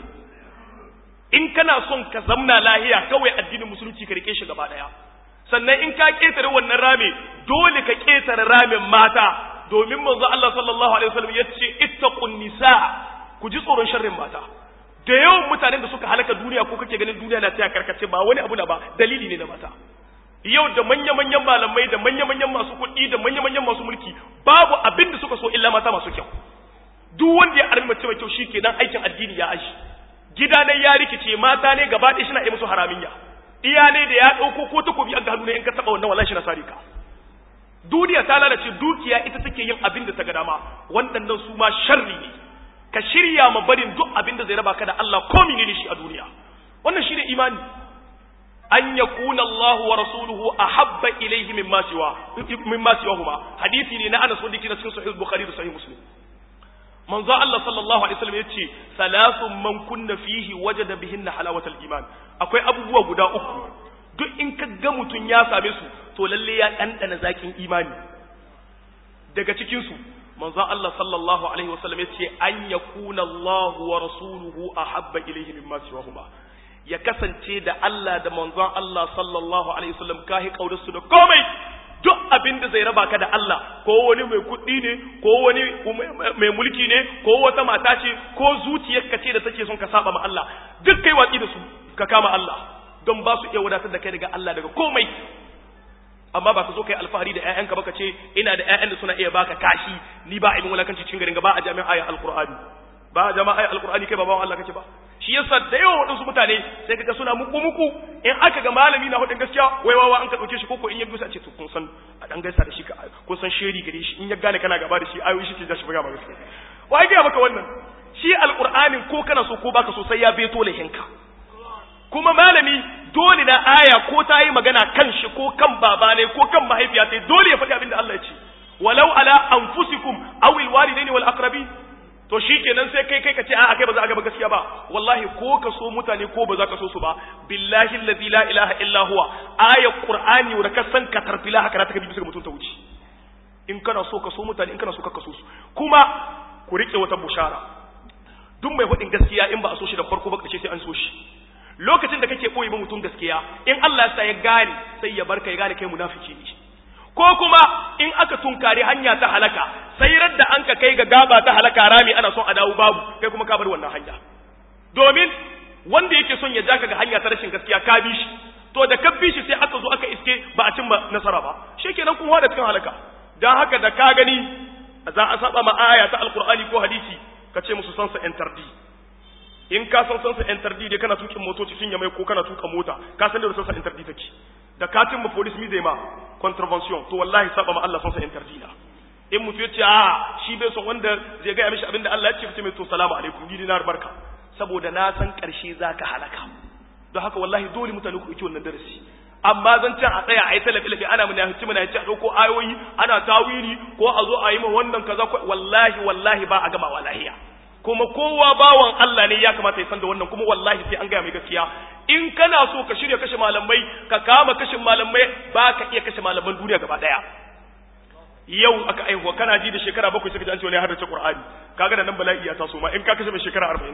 in kana son ka zamna lahiya kawai addinin musulunci ka rike shi gaba daya sannan in ka ketare wannan rame dole ka ketare ramin mata domin manzo Allah sallallahu alaihi wasallam yace ittaqun nisa ku ji tsoron sharrin mata da yawan mutanen da suka halaka duniya ko kake ganin duniya na taya karkace ba wani abu na ba dalili ne na mata yau da manya-manyan malamai da manya-manyan masu kuɗi da manya-manyan masu mulki babu abin da suka so illa mata masu kyau duk wanda ya armi mace mai kyau shikenan aikin addini ya ashi gida ne ya rikice mata ne gaba ɗaya suna yi musu haraminya iya ne da ya ɗauko ko takobi a hannu ne in ka taɓa wannan wallahi na sare ka duniya ta lalace dukiya ita take yin abin da ta ga dama waɗannan su ma sharri ne ka shirya ma barin duk abin da zai raba ka da Allah ko menene shi a duniya wannan shine imani an yakuna Allah wa rasuluhu ahabba ilayhi mimma siwa mimma siwahuma hadisi ne na Anas wanda yake cikin sahih Bukhari da sahih Muslim manzo Allah sallallahu alaihi wasallam yace salasun man kunna fihi wajada bihinna halawatal iman akwai abubuwa guda uku duk in ka ga mutun ya same su to lalle ya dandana zakin imani daga cikin su manzo Allah sallallahu alaihi wasallam yace an yakuna Allah wa rasuluhu ahabba ilayhi mimma siwahuma ya kasance da Allah da manzon Allah sallallahu alaihi wasallam kahi kaudarsu da komai duk abin da zai raba ka da Allah ko wani mai kuɗi ne ko wani mai mulki ne ko wata mata ce ko zuciyarka ce da take son ka saba ma Allah duk kai watsi da su ka kama Allah don ba su iya wadatar da kai daga Allah daga komai amma ba ka zo kai alfahari da ƴaƴanka ba ka ce ina da ƴaƴan da suna iya baka kashi ni ba ibn wulakanci cikin garin ga ba a jami'a ayat alqur'ani ba a jami'a ayat alqur'ani kai ba bawan Allah kake ba shi yasa da yawa waɗansu mutane sai kaga suna muku muku in aka ga malami na hudin gaskiya wai wawa an ka dauke shi koko in ya gusa ce to kun san a dan gaisa da shi kun san sheri gare shi in ya gane kana gaba da shi ayoyi shi ke da shi buga ma gaskiya wai ga maka wannan shi alqur'anin ko kana so ko baka so sai ya beto lahinka kuma malami dole na aya ko ta yi magana kan shi ko kan baba ne ko kan mahaifiya sai dole ya faɗi abin da Allah ya ce walau ala anfusikum aw alwalidaini wal aqrabin to shikenan sai kai kai ka ce a'a kai ba za a gaba gaskiya ba wallahi ko ka so mutane ko ba za ka so su ba billahi allazi la ilaha illa huwa ayat qur'ani wa ka san ka tarfila haka ta kabi bisa mutum ta wuce in kana so ka so mutane in kana so ka so su kuma ku rike wata bushara duk mai faɗin gaskiya in ba a so shi da farko ba kace sai an so shi lokacin da kake koyi ba mutum gaskiya in Allah ya sa ya gane sai ya barka ya gane kai munafiki ne ko kuma in aka tunkari hanya ta halaka sai radda an ka kai ga gaba ta halaka rami ana son a dawo babu kai kuma ka bar wannan hanya domin wanda yake son ya ja ka ga hanya ta rashin gaskiya ka bi shi to da ka bi shi sai aka zo aka iske ba a cimma nasara ba shikenan kun hada cikin halaka dan haka da ka gani za a saba ma aya ta alqur'ani ko hadisi ka ce musu sansa entardi in ka san sansa entardi dai kana tukin motoci sun yamai ko kana tuka mota ka san da sansa entardi take da katin ma police mi zai ma contravention to wallahi saba ma Allah sansa entardi na in mutu ya ce a shi bai son wanda zai gaya mishi abinda Allah ya ce fice mai to salamu alaikum ni dinar barka saboda na san karshe zaka halaka don haka wallahi dole mutane ku ɗauki wannan darasi amma zan can a tsaya a yi talafi lafi ana muna hici muna hici a ɗauko ayoyi ana tawiri ko a zo a yi ma wannan kaza wallahi wallahi ba a gama wallahiya kuma kowa bawan Allah ne ya kamata ya san da wannan kuma wallahi sai an gaya mai gaskiya in kana so ka shirya kashe malamai ka kama kashin malamai ba ka iya kashe malaman duniya gaba daya yau aka aihuwa kana ji da shekara bakwai sai ka ji an ce wani haddace Qur'ani kaga da nan bala'i ya taso ma in ka kashe mai shekara 40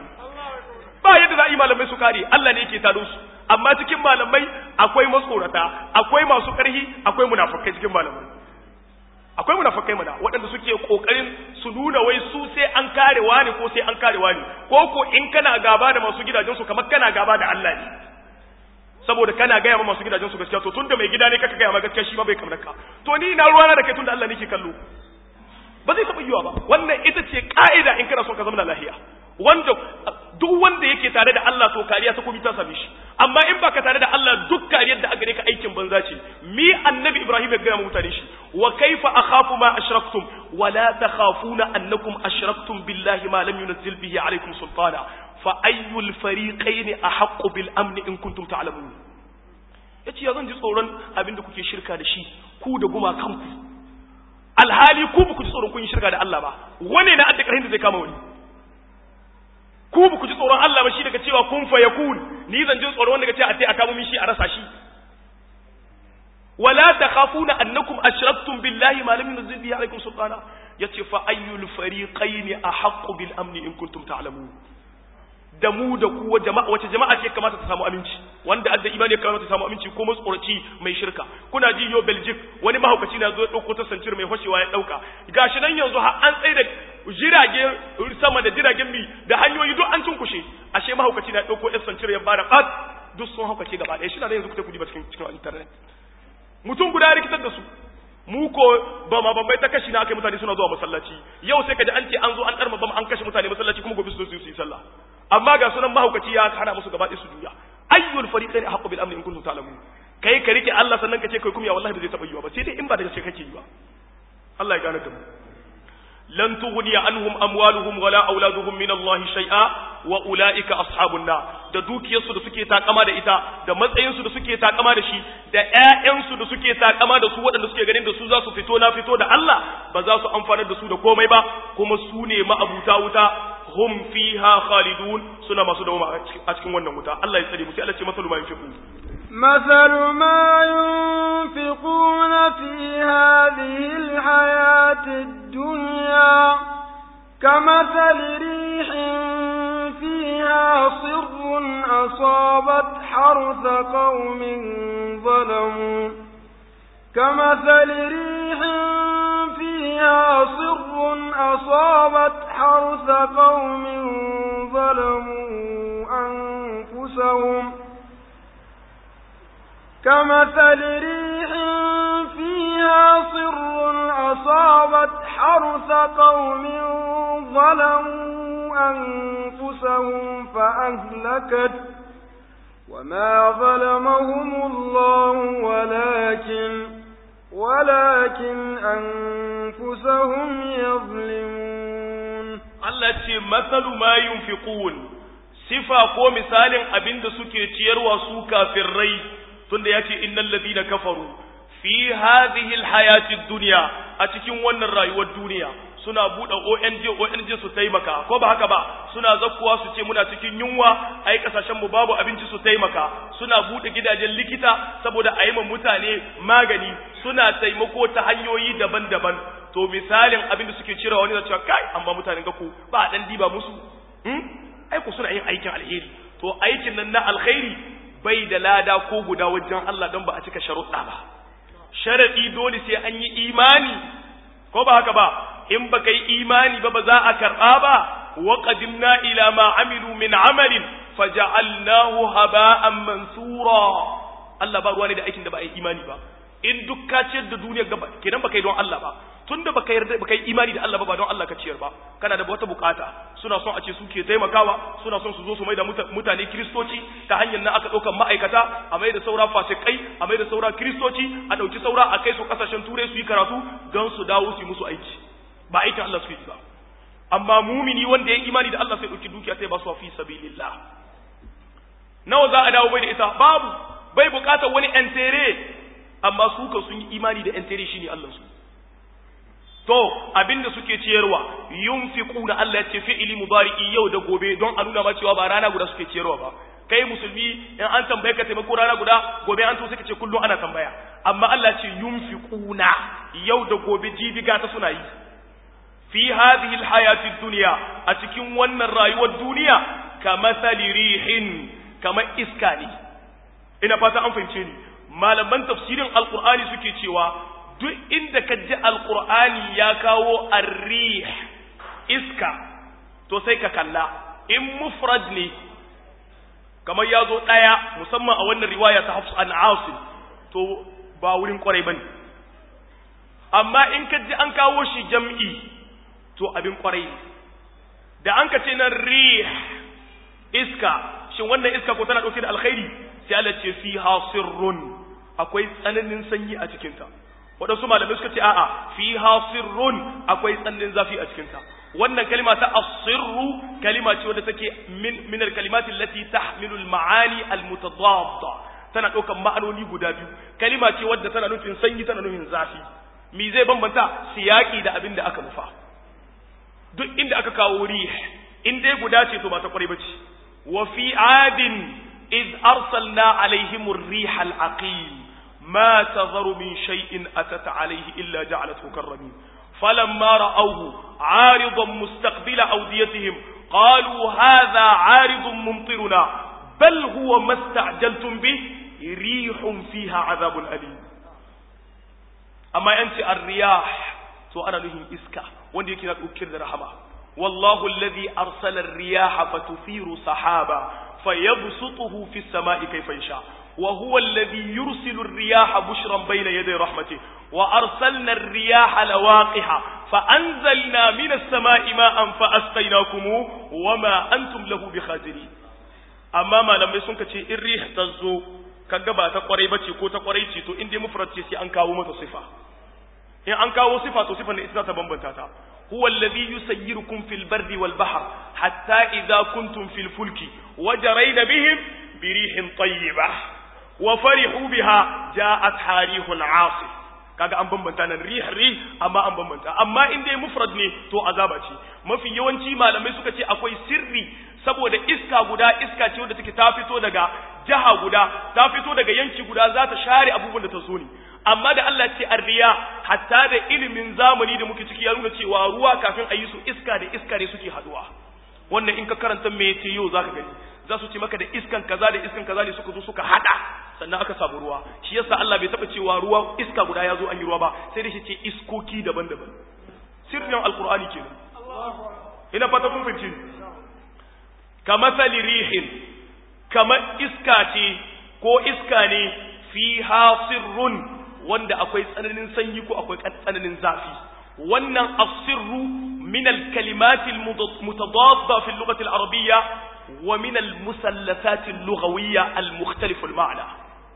ba yadda za a yi malamai su kare Allah ne yake tado su amma cikin malamai akwai matsorata akwai masu ƙarhi akwai munafukai cikin malamai akwai munafukai mana waɗanda suke kokarin su nuna wai su sai an kare wani ko sai an kare wani ko ko in kana gaba da masu gidajen su kamar kana gaba da Allah ne saboda kana gaya ma masu gidajen su gaskiya to tunda mai gida ne kaka gaya ma gaskiya shi ma bai kamar ka to ni na ruwana da kai tunda Allah nake kallo ba zai taɓa yiwa ba wannan ita ce ka'ida in kana son ka zama lahiya wanda duk wanda yake tare da Allah to kariya ta kuma ta same shi amma in baka tare da Allah duk kariyar da aka ka aikin banza ce mi annabi Ibrahim ya gaya mutane shi wa kaifa akhafu ma ashraktum wa la takhafuna annakum ashraktum billahi ma lam yunzil bihi alaykum sultana fa ayyul fariqayn ahaqqu bil amn in kuntum ta'lamun yace ya zan ji tsoron abinda kuke shirka da shi ku da guma kanku alhali ku ba ku ji tsoron kun yi shirka da Allah ba wane na adda karhin da zai kama wani ku ba ku ji tsoron Allah ba shi daga cewa kun fa yakun ni zan ji tsoron wanda daga cewa a sai aka mu shi a rasa shi wala takhafuna annakum ashraktum billahi ma lam yunzil bihi alaykum sultana yace fa ayyul fariqayn ahaqqu bil amni in kuntum ta'lamun da mu da ku jama'a wace jama'a ce kamata ta samu aminci wanda adda imani kamata ta samu aminci ko matsoraci mai shirka kuna ji yo Belgium wani mahaukaci na zo ya dauko ta sancir mai hoshewa ya dauka gashi nan yanzu har an tsaye da jirage sama da jiragen mi da hanyoyi duk an tunkushe ashe mahaukaci na dauko ya sancir ya bada fat duk sun haukace gaba ɗaya shi na yanzu kuta kudi ba cikin cikin internet mutum guda ya rikitar da su mu ko ba ma bambai ta kashi na aka mutane suna zuwa masallaci yau sai ka ji an ce an zo an ɗarma bam an kashe mutane masallaci kuma gobe su zo su yi sallah amma ga sunan mahaukaci ya hana musu gaba ɗaya su juya ayyul fariqaini haqqu bil amni in kuntum ta'lamun kai ka rike Allah sannan ka ce kai kuma ya wallahi ba zai taba yiwa ba sai dai in ba da gaske kake yiwa Allah ya gane da mu lan tughni anhum amwaluhum wala auladuhum min Allah shay'a wa ulaika ashabun nar da dukiyarsu da suke takama da ita da matsayinsu da suke takama da shi da ƴaƴansu da suke takama da su waɗanda suke ganin da su za su fito na fito da Allah ba za su amfanar da su da komai ba kuma su ne ma'abuta wuta hum fiha khalidun suna masu dawoma a cikin wannan wuta Allah ya tsare mu sai Allah ce masalu ma yunfiqun مثل ما ينفقون في هذه الحياة الدنيا كمثل ريح فيها صر أصابت حرث قوم ظلموا كمثل ريح فيها صر أصابت حرث قوم ظلموا أنفسهم كمثل ريح فيها صر أصابت حرث قوم ظلموا أنفسهم فأهلكت وما ظلمهم الله ولكن ولكن أنفسهم يظلمون Allah ce matsalu ma yunfiqun sifa ko misalin abinda suke ciyarwa su kafirrai tunda yace innal ladina kafaru fi hadhihi alhayati dunya a cikin wannan rayuwar duniya suna buɗe ONG ONG su taimaka ko ba haka ba suna zakkuwa su ce muna cikin yunwa ai kasashen mu babu abinci su taimaka suna buɗe gidajen likita saboda a yi ma mutane magani suna taimako ta hanyoyi daban-daban to misalin abin da suke cirewa wani da cewa kai amma mutanen gaku ba a dan diba musu hmm? ai ku suna yin aikin alheri to aikin nan na alkhairi bai da lada ko guda wajen Allah don ba a cika sharuɗa ba sharadi dole sai an yi imani ko ba haka ba in baka yi imani ba ba za a karɓa ba wa qadimna ila ma amilu min amalin faja'alnahu haba'an mansura Allah ba ruwa ne da aikin da ba a yi imani ba in duk ka ciyar da duniyar gaba kenan baka yi don Allah ba tunda baka yarda baka yi imani da Allah ba ba don Allah ka ciyar ba kana da wata bukata suna son a ce suke taimakawa suna son su zo su mai da mutane kristoci ta hanyar na aka ɗaukar ma'aikata a mai da saura fasikai a mai da saura kristoci a ɗauki saura a kai su ƙasashen turai su yi karatu don su dawo su yi musu aiki ba aikin Allah su yi ba amma mumini wanda ya imani da Allah sai ɗauki dukiya sai ba su fi sabilillah nawa za a dawo bai da ita babu bai bukatar wani entere amma su ka sun yi imani da entere shine Allah su to abinda suke ciyarwa yunfiquna Allah ya ce fi'ili mudari'i yau da gobe don a nuna ma cewa ba rana guda suke ciyarwa ba kai musulmi in an tambaye ka taimako rana guda gobe an to suka ce kullum ana tambaya amma Allah ce yunfiquna yau da gobe jibiga ta suna yi fi hadhihi alhayati dunya a cikin wannan rayuwar duniya kamathali rihin kamar iska ne ina fata an fahimce ni malaman tafsirin alqur'ani suke cewa duk inda ka ji alqur'ani ya kawo arrih iska to sai ka kalla in mufrad ne kamar ya zo ɗaya musamman a wannan riwaya ta hafsu an asim to ba wurin kwarai bane amma in ka ji an kawo shi jam'i to abin kwarai da an ka ce nan rih iska shin wannan iska ko tana ɗauke da alkhairi sai Allah ce fiha sirrun akwai tsananin sanyi a cikinta waɗansu malamai suka ce a'a fiha sirrun akwai tsananin zafi a cikinta wannan kalima ta asirru kalima ce wadda take min min alkalimati allati tahmilu almaani almutadadda tana ɗaukar ma'anoni guda biyu kalima ce wadda tana nufin sanyi tana nufin zafi me zai bambanta siyaki da abin da aka nufa duk inda aka kawo rih in dai guda ce to ba ta kware bace wa fi adin iz arsalna alaihim ar-rih al-aqim ma tadharu min shay'in atat alayhi illa ja'alathu karramin falamma ra'awhu 'aridan mustaqbila awdiyatihim qalu hadha 'aridun mumtiruna bal huwa masta'jaltum bih rihun fiha 'adhabun alim amma yanci ar-riyah to ana nuhin iska wanda yake na ɗaukar da rahama wallahu alladhi arsala ar-riyaha fatuthiru sahaba fayabsutuhu fi as-sama'i kayfa yasha wa huwa alladhi yursilu ar-riyaha bushran bayna yaday rahmatihi wa arsalna ar-riyaha lawaqiha fa anzalna min as-sama'i ma'an fa asqaynakum wama antum lahu bikhazinin amma malamai sun kace in rih tazo kaga ba ta kwarai bace ko ta kwarai ce to in dai mufrad ce sai an kawo mata sifa in an kawo sifa to sifan ita ta bambanta ta huwa alladhi yusayyirukum fil bardi wal bahr hatta idha kuntum fil fulki wajarayna bihim bi rihin tayyibah wa farihu biha ja'at harihun 'asif kaga an bambanta nan rih rih amma an bambanta amma in dai mufrad ne to azaba ce mafi yawanci malamai suka ce akwai sirri saboda iska guda iska ce wadda take ta fito daga jaha guda ta fito daga yanki guda za ta share abubuwan da ta so ne amma da Allah ce arriya hatta da ilimin zamani da muke ciki ya nuna cewa ruwa kafin a yi su iska da iska ne suke haduwa wannan in ka karanta meteo zaka gani za su ce maka da iskan kaza da iskan kaza ne suka zo suka hada sannan aka samu ruwa shi yasa Allah bai taba cewa ruwa iska guda ya zo an yi ruwa ba sai da shi ce iskoki daban-daban sirrin alqur'ani kenan ina fata kun fahimci kamathali rihin kamar iska ce ko iska ne fiha sirrun wanda akwai tsananin sanyi ko akwai tsananin zafi wannan asirru min al-kalimat al-mutadadda fi al-lughah al-arabiyya wa min al-musallasat al-lughawiyya al-mukhtalif al-ma'na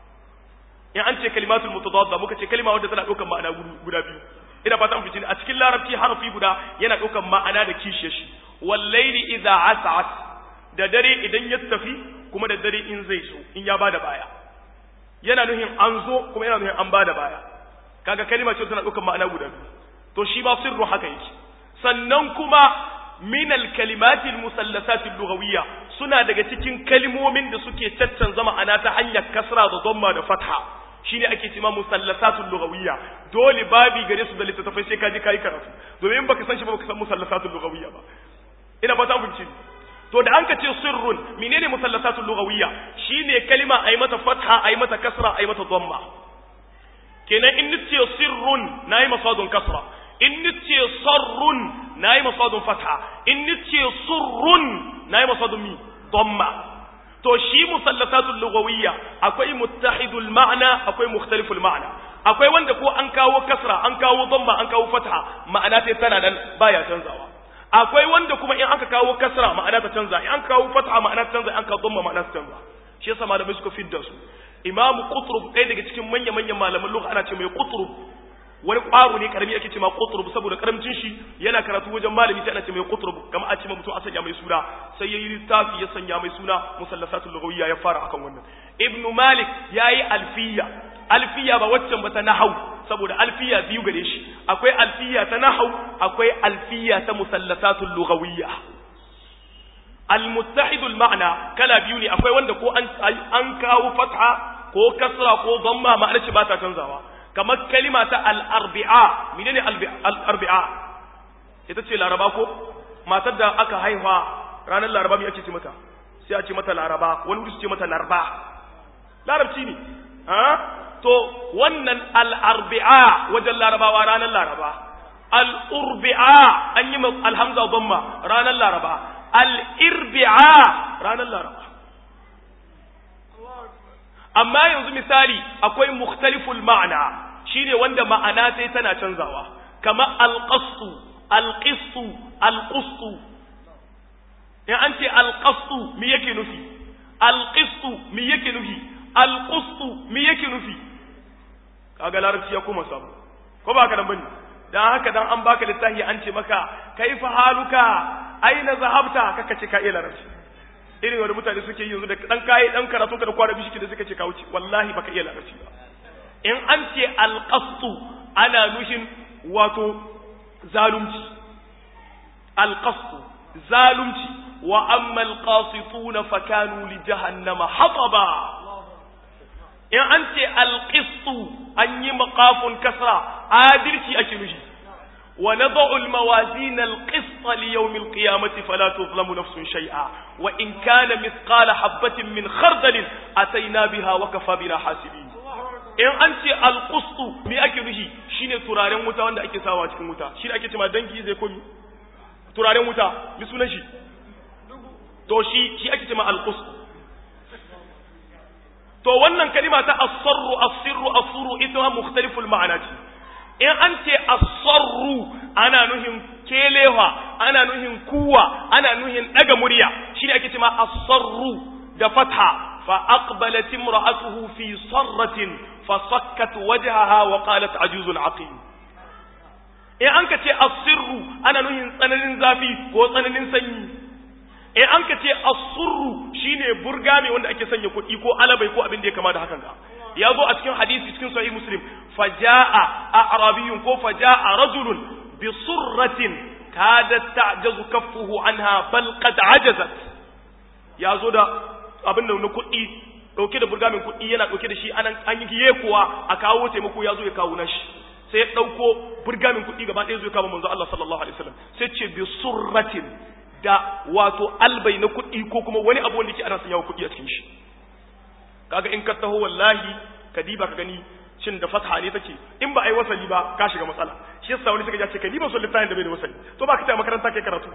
in an ce kalimat al-mutadadda muka ce kalma wadda tana daukar ma'ana guda biyu ina fata an fice a cikin larabci harafi guda yana daukar ma'ana da kishiyar shi wal-layli idha as'as da dare idan ya tafi kuma da dare in zai so in ya bada baya yana nuhin an zo kuma yana nuhin an bada baya kaga kalma ce tana daukar ma'ana guda biyu to shi ba sirru haka yake sannan kuma min al-kalimati al-musallasat al-lughawiyya suna daga cikin kalmomin da suke caccanza ma'ana ta hanyar kasra da dhamma da fatha shine ake cewa musallasat al-lughawiyya dole babi gare su da littattafai sai ka je kai karatu domin baka san shi ba baka san musallasat al-lughawiyya ba ina fata mun ci to da an ka ce sirrun menene musallasatul lughawiyya shine kalima ay mata fatha ay mata kasra ay mata dhamma kenan in nace sirrun nayi masadun kasra in nace sarrun nayi masadun fatha in nace surrun nayi masadun mi dhamma to shi musallasatul lughawiyya akwai muttahidul ma'na akwai mukhtaliful ma'na akwai wanda ko an kawo kasra an kawo dhamma an kawo fatha ma'ana sai tana nan baya canzawa akwai wanda kuma in aka kawo kasra ma'ana ta canza in an kawo fatha ma'ana ta canza in aka dhamma ma'ana ta canza shi yasa malamai suka fidda su imamu qutrub ɗaya daga cikin manya manyan malaman lugha ana ce mai qutrub wani ƙwaro ne karami ake ce ma qutrub saboda karamcin shi yana karatu wajen malami sai ana ce mai qutrub kama a ce ma mutum a sanya mai suna sai yayi littafi ya sanya mai suna musallasatul lughawiyya ya fara akan wannan ibn malik yayi alfiya alfiya ba waccan ba ta nahau saboda alfiya biyu gare shi akwai alfiya ta nahau akwai alfiya ta musallasatul lughawiyya almuttahidul ma'na kala biyu ne akwai wanda ko an an kawo fatha ko kasra ko dhamma ma'anar shi ba ta canzawa kamar kalima ta al-arbi'a menene al-arbi'a ita ce laraba ko matar da aka haifa ranar laraba me ake ce mata sai a ce mata laraba wani wuri su ce mata larba larabci ne ha to wannan al'arbi'a wajen larabawa ranar laraba al'urbi'a an yi alhamza gomma ranar laraba al'irbi'a ranar laraba amma yanzu misali akwai mukhtaliful ma'ana shine wanda ma'ana sai tana canzawa kama alƙastu alƙistu alƙustu in an ce alƙastu mi yake nufi alƙistu mi yake nufi alƙustu mi yake nufi kaga larabci ya koma samu ko ba ka dan bane dan haka dan an baka littafi an ce maka kaifa haluka aina zahabta kaka ce ka iya larabci irin wanda mutane suke yi yanzu da dan kai dan karatu ka da kwara bishi da suka ce ka wuce wallahi baka iya larabci ba in an ce alqastu ana nushin wato zalunci alqastu zalunci wa amma alqasituna fakanu li jahannama hataba in an ce alƙistu an yi maƙafun kasra adalci ake nushi wa nadau almawazin alqist li yawm alqiyamati fala tuzlamu nafsun shay'a wa in kana mithqala habatin min khardal ataina biha wa kafa bina hasibin in an ce alqustu me ake nushi shine turaren wuta wanda ake sawa cikin wuta shi ake cewa dangi zai komi turaren wuta mi sunan shi to shi shi ake cewa alqustu to wannan kalima ta asarru asirru asuru ita ma mukhtaliful ma'ana ce in an ce asarru ana nuhin kelewa ana nuhin kuwa ana nuhin daga murya shine ake cewa asarru da fatha fa aqbalat imra'atuhu fi sarratin fa sakkat wajhaha wa qalat ajuzun aqim in an ka ce asirru ana nuhin tsananin zafi ko tsananin sanyi in an ka ce asurru shine burgame wanda ake sanya kuɗi ko alabai ko abin da ya kama da hakan ga ya zo a cikin hadisi cikin sahih muslim faja'a a'rabiyyun ko faja'a rajulun bi surratin kadat ta'jazu kaffuhu anha bal qad ajazat ya zo da abin da na kuɗi dauke da burgamin kuɗi yana dauke da shi anan an yi yekuwa a kawo taimako ya zo ya kawo nashi sai ya dauko burgamin kuɗi gaba ɗaya zo ya kama manzo Allah sallallahu alaihi wasallam sai ce bi surratin da wato albai na kuɗi ko kuma wani abu wanda ke ana sanya kuɗi a cikin shi kaga in ka taho wallahi ka diba ka gani shin da fatha ne take in ba ai wasali ba ka shiga matsala shi yasa wani suka ce kai ni ba so littafin da bai da wasali to ba ka ta makaranta kai karatu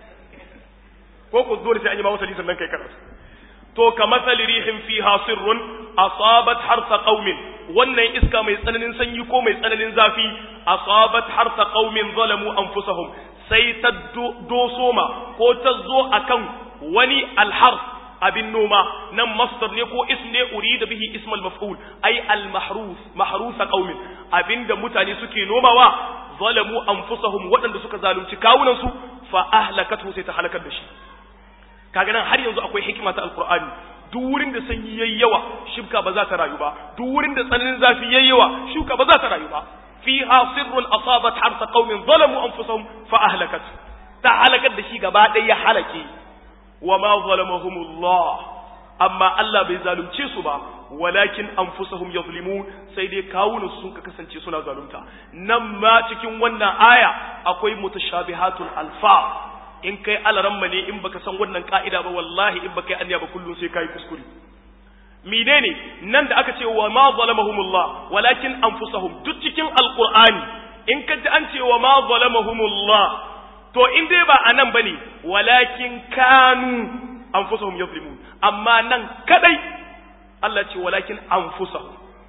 ko ko dole sai an yi ma wasali sannan kai karatu to ka matsali rihin fiha sirrun asabat harsa qaumin wannan iska mai tsananin sanyi ko mai tsananin zafi asabat harsa qaumin zalamu anfusahum sai ta dosoma ko ta zo akan wani alhar abin noma nan masdar ne ko ism ne urida bihi ismal maf'ul ay al mahrus mahrus qaumin abinda mutane suke nomawa zalamu anfusahum waɗanda suka zalunci kawunan su fa ahlakatu sai ta halakar da shi kaga nan har yanzu akwai hikima ta alqur'ani duk wurin da sanyi yayi yawa shibka ba za ta rayu ba duk wurin da tsananin zafi yayi yawa shuka ba za ta rayu ba fiha sirrun asabat harsa qaumin zalamu anfusahum fa ahlakat ta halakar da shi gaba ɗaya ya halake wa ma zalamahumullah amma Allah bai zalunce su ba walakin anfusahum yazlimun sai dai kawunan sun ka kasance suna zalunta nan ma cikin wannan aya akwai mutashabihatul alfa in kai alaramma ne in baka san wannan ka'ida ba wallahi in baka yi anya ba kullum sai kai kuskure menene nan da aka ce wa ma zalamahumullah walakin anfusahum duk cikin alqur'ani in ka ji an ce wa ma zalamahumullah to in dai ba anan bane walakin kanu anfusahum yazlimun amma nan kadai Allah ce walakin anfusahum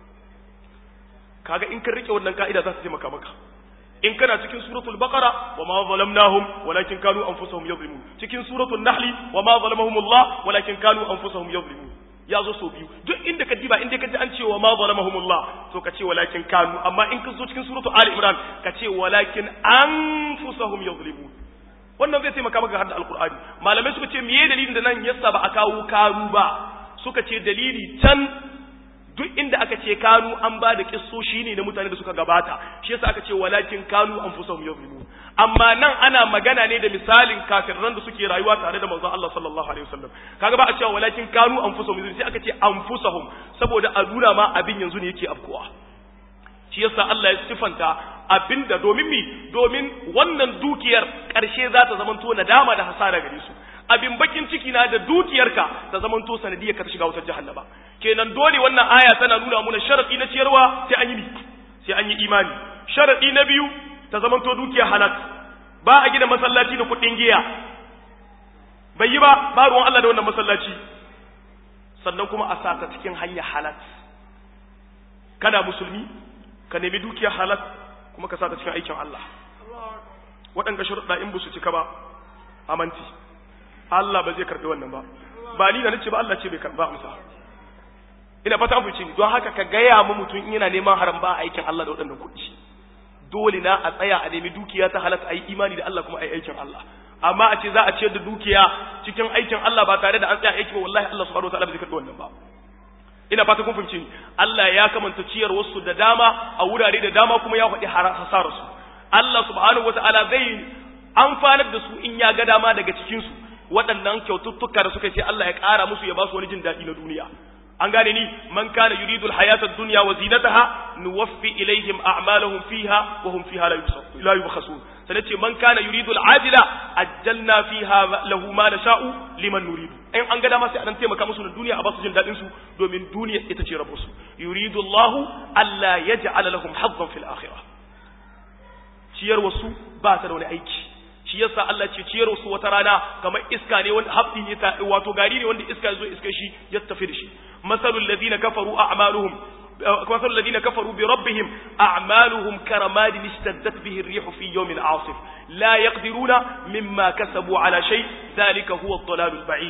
kaga in ka rike wannan ka'ida za ta taimaka maka in kana cikin suratul baqara wa ma zalamnahum walakin kanu anfusahum yadhlimun cikin suratul nahli wa ma zalamahumullah walakin kanu anfusahum yadhlimun ya zo so biyu duk inda ka diba inda ka ji an ce wa ma zalamahumullah to ka ce walakin kanu amma in ka zo cikin suratul ali imran ka ce walakin anfusahum yadhlimun wannan zai taimaka maka har da alqur'ani malamai suka ce meye dalilin da nan yasa ba a kawo kanu ba suka ce dalili can duk inda aka ce kanu an ba da kissoshi ne na mutane da suka gabata shi yasa aka ce walakin kanu anfusahum yazlimun amma nan ana magana ne da misalin kafirran da suke rayuwa tare da manzon Allah sallallahu alaihi wasallam kaga ba a cewa walakin kanu anfusahum yazlimun sai aka ce anfusahum saboda a nuna ma abin yanzu ne yake afkuwa shi yasa Allah ya sifanta abinda domin mi domin wannan dukiyar karshe za ta zamanto nadama da hasara gare su abin bakin ciki na da dukiyarka ta zaman to sanadiyar ka ta shiga wutar jahannama kenan dole wannan aya tana nuna muna sharadi na ciyarwa sai an yi sai an yi imani sharadi na biyu ta zaman to dukiya halal ba a gina masallaci da kuɗin giya bai yi ba ba ruwan Allah da wannan masallaci sannan kuma a sa ta cikin hanya halal kana musulmi ka nemi dukiya halal kuma ka sa ta cikin aikin Allah waɗanga sharuɗa in ba su cika ba amanti Allah ba zai karɓi wannan ba ba ni da nace ba Allah ce bai karɓa amsa ina fata mu ni don haka ka gaya mu mutum in yana neman haram ba aikin Allah da waɗannan kuɗi dole na a tsaya a nemi dukiya ta halatta ayi imani da Allah kuma ayi aikin Allah amma a ce za a ciyar da dukiya cikin aikin Allah ba tare da an tsaya aiki ba wallahi Allah subhanahu wataala ba zai karɓi wannan ba ina fata kun fahimci ni Allah ya kamanta ciyar wasu da dama a wurare da dama kuma ya faɗi hasarar su Allah subhanahu wataala zai amfanar da su in ya ga dama daga cikin su waɗannan kyaututtuka da suka ce Allah ya ƙara musu ya ba su wani jin daɗi na duniya an gane ni man kana yuridul hayatad dunya wa zinataha nuwaffi ilaihim a'malahum fiha wa hum fiha la yubkhasun sai ce man kana yuridul ajila ajjalna fiha lahu ma nasha'u liman nuridu in an ga dama sai an taimaka musu na duniya a ba su jin daɗin su domin duniya ita ce rabu su yuridu Allahu alla yaj'ala lahum hazzan fil akhirah ciyar wasu ba ta da wani aiki shi yasa Allah ce ciyar su wata rana kamar iska ne wanda habdi ne ta wato gari ne wanda iska zo iska shi ya tafi da shi masalul ladina kafaru a'maluhum مثل الذين كفروا بربهم أعمالهم كرماد اشتدت به الريح في يوم عاصف لا يقدرون مما كسبوا على شيء ذلك هو الضلال البعيد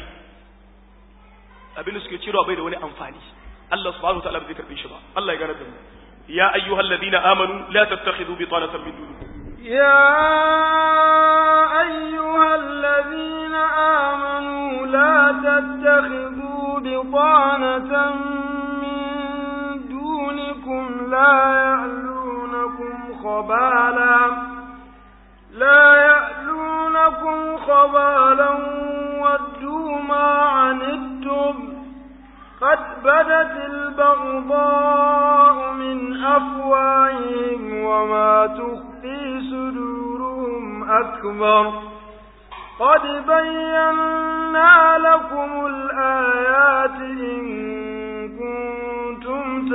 abin suke ciro bai da wani amfani Allah subhanahu wa ta'ala bai karbe shi ba Allah ya gane da mu ya ayyuhal ladina amanu la tattakhidhu bitanatan min dunikum يا أيها الذين آمنوا لا تتخذوا بطانة من دونكم لا يألونكم خبالا لا يألونكم خبالا ودوا ما عنتم قد بدت البغضاء من أفواههم وما تخفي صدورهم أكبر قد بينا لكم الآيات إن كنتم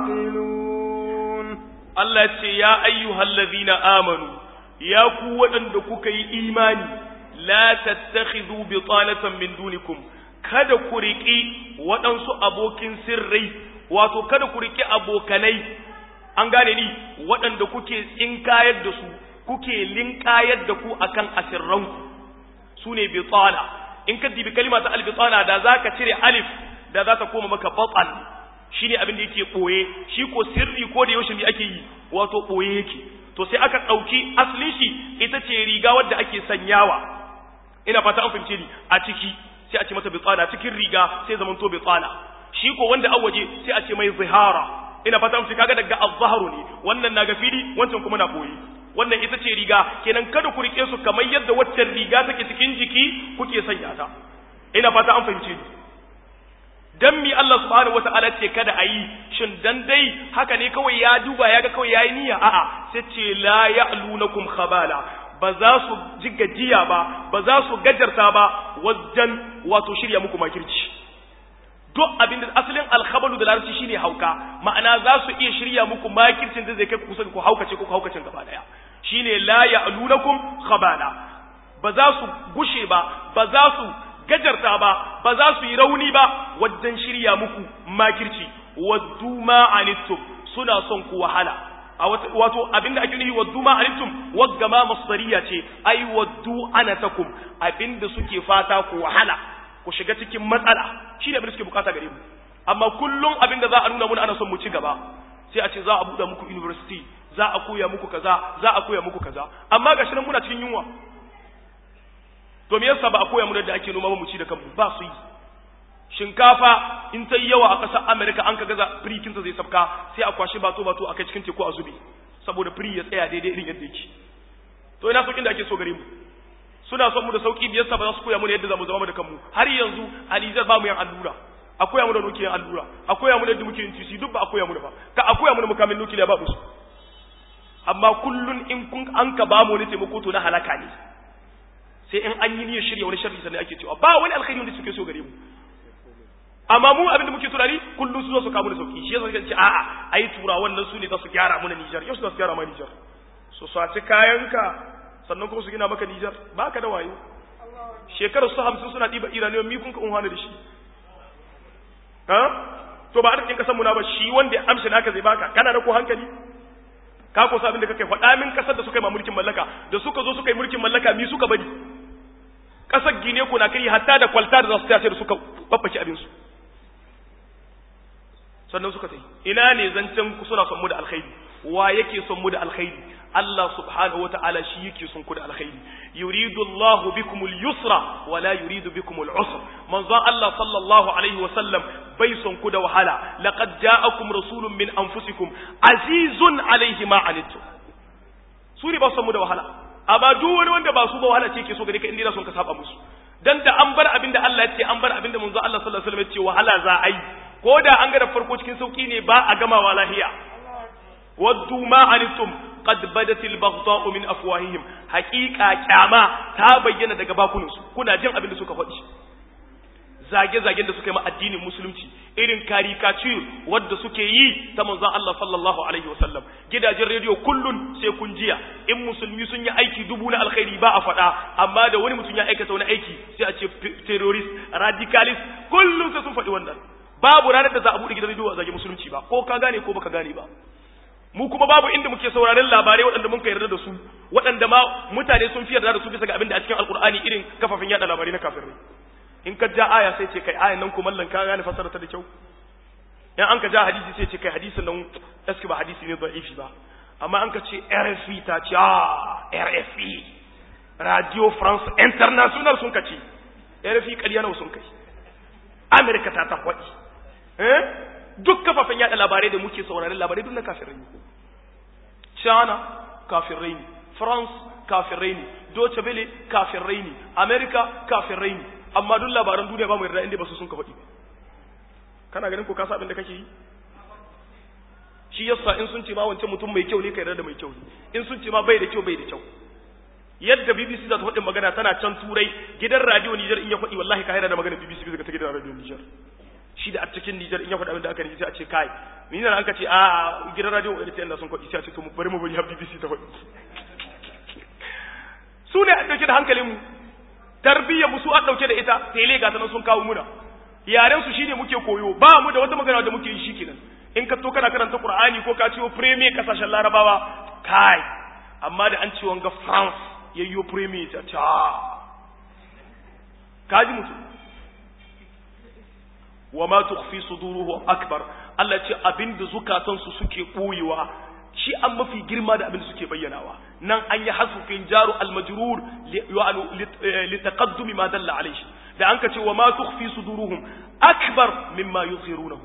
تعقلون Allah ce ya ayyuhal ladhina amanu ya ku waɗanda kuka yi imani la tattakhidhu bitanatan min dunikum kada ku riƙi waɗansu abokin sirrai wato kada ku riƙi abokanai an gane ni waɗanda kuke tsinkayar da su kuke linkayar da ku akan asirranku su ne bitana in ka dibi kalima ta albitana da za ka cire alif da za ta koma maka batan shi ne abin da yake ɓoye shi ko sirri ko da yaushe me ake yi wato ɓoye yake to sai aka ɗauki asalin shi ita ce riga wadda ake sanyawa ina fata an fahimce ni a ciki sai a ce mata bitsana cikin riga sai zaman to bitsana shi ko wanda an waje sai a ce mai zihara ina fata an kaga daga az-zahru ne wannan na ga fili wancan kuma na ɓoye wannan ita ce riga kenan kada ku rike su kamar yadda waccan riga take cikin jiki kuke sanya ta ina fata an fahimce ni dan mi Allah subhanahu wata'ala ce kada a yi shin dan dai haka ne kawai ya duba ya ga kawai yayi niyya a'a sai ce la ya'lunakum khabala ba za su ji gajiya ba ba za su gajarta ba wajen wato shirya muku makirci duk abin da asalin alkhabalu da larabci shine hauka ma'ana za su iya shirya muku makircin da zai kai kusa ku haukace ku haukacin gaba daya shine la ya'lunakum khabala ba za su gushe ba ba za su gajarta ba ba za su yi rauni ba wajen shirya muku makirci waddu ma anittum suna son ku wahala a wato abinda ake nufi waddu ma anittum wagga ma masdariya ce ai waddu anatakum abinda suke fata ku wahala ku shiga cikin matsala shine abin da suke bukata gare mu amma kullum abinda za a nuna mun ana son mu ci gaba sai a ce za a buɗe muku university za a koya muku kaza za a koya muku kaza amma gashi nan muna cikin yunwa to me yasa ba a koya mu da ake noma ba mu ci da kanmu ba su yi shinkafa in ta yi yawa a ƙasar Amerika an ka gaza firikinsa zai sabka sai a kwashe bato bato a kai cikin teku a zube saboda firi ya tsaya daidai irin yadda yake to ina saukin da ake so gare mu suna son mu da sauki da yasa ba za su koya mu yadda za mu zama da kanmu har yanzu a Nijar ba mu yin allura a koya mu da nukiliyan allura a koya mu da yadda muke yin tisi duk ba a koya mu da ba ka a koya mu da mukamin nukiliya ba su amma kullun in kun an ka ba mu wani taimako to na halaka ne sai in an yi niyyar shirya wani sharri sannan ake cewa ba wani alkhairi wanda suke so gare mu amma mu abinda muke tunani kullum su zo su kawo da sauki shi yasa suka ce a'a ai tura wannan su ne za su gyara mana Nijar yau su za su gyara mana Nijar su saci kayanka sannan kuma su gina maka Nijar baka da wayo shekarar su hamsin suna ɗiba iraniyan mi kun ka unhana da shi ha to ba arzikin kasan mu na ba shi wanda ya amshi naka zai baka kana da ko hankali ka ko sabin da kake faɗa min kasar da suka yi ma mulkin mallaka da suka zo suka yi mulkin mallaka mi suka bari kasar gine ko na kari hatta da kwalta da za su tace da suka babbace abin su sannan suka tai ina ne zancen suna son mu da alkhairi wa yake son mu da alkhairi Allah subhanahu wa ta'ala shi yake son ku da alkhairi yuridu Allahu bikumul yusra wa la yuridu bikumul usra manzon Allah sallallahu alaihi wa sallam bai son ku da wahala laqad ja'akum rasulun min anfusikum azizun alaihi ma anittum su ne ba son mu da wahala amma duk wani wanda ba su ba wahala ce yake so gare ka inda son ka saba musu dan da an bar abinda Allah ya ce an bar abinda manzon Allah sallallahu alaihi wa sallam ya ce wahala za a yi ko da an ga da farko cikin sauki ne ba a gamawa lahiya waddu ma anittum qad badatil baghdha'u min afwahihim haqiqa kyama ta bayyana daga bakunansu kuna jin abin da suka faɗi zage-zagen da suka yi ma addinin musulunci irin caricature wadda suke yi ta manzon Allah sallallahu alaihi wasallam gidajen rediyo kullun sai kun jiya in musulmi sun yi aiki dubu na alkhairi ba a faɗa amma da wani mutum ya aikata wani aiki sai a ce terrorist radicalist kullun sai sun faɗi wannan babu ranar da za a buɗe gidan rediyo a zage musulunci ba ko ka gane ko baka gane ba mu kuma babu inda muke sauraron labarai waɗanda mun ka yarda da su waɗanda ma mutane sun fi yarda da su bisa ga abin da a cikin alkur'ani irin kafafen yada labarai na kafirai in ka ja aya sai ce kai ayan nan kuma mallan ka gane fasara ta da kyau in an ka ja hadisi sai ce kai hadisin nan eski ba hadisi ne da'ifi ba amma an ka ce RFI ta ce ah RFI Radio France International sun ka ce RFI ƙarya nawa sun kai Amerika ta ta kwaɗi eh duk kafafen yada labarai da muke sauraron labarai duk na kafirai ne China kafirai ne France kafirai ne Deutsche Welle kafirai ne America kafirai ne amma duk labaran duniya ba mu yarda inda ba su sun ka faɗi kana ganin ko ka sa abin da kake yi shi yasa in sun ce ma wancan mutum mai kyau ne ka yarda da mai kyau ne in sun ce ma bai da kyau bai da kyau yadda BBC za ta faɗin magana tana can turai gidan radio Niger in ya faɗi wallahi ka haira da magana BBC bisa ga ta gidan radio Niger shi da a cikin Nijar in ya faɗa abin da aka yi sai a ce kai ni nan an ka ce a gidan radio wani ta yanda sun kwaɗi sai a ce to mu bari mu bari har BBC ta faɗi su ne a ɗauke da hankalin mu tarbiyyar mu su an ɗauke da ita tele ga sanan sun kawo muna yaren su shine muke koyo ba mu da wata magana da muke yi shikenan in ka to kana karanta Qur'ani ko ka ciwo premier kasashen Larabawa kai amma da an ce wanga France yayyo premier ta ta kaji mutum wa ma tukhfi suduruhu akbar Allah ce abinda zukatan su suke boyewa shi an mafi girma da abinda suke bayyanawa nan an yi hasufin jaru al-majrur li taqaddumi ma dalla alayhi da an ka ce wa ma tukhfi suduruhum akbar mimma yuzhirunahu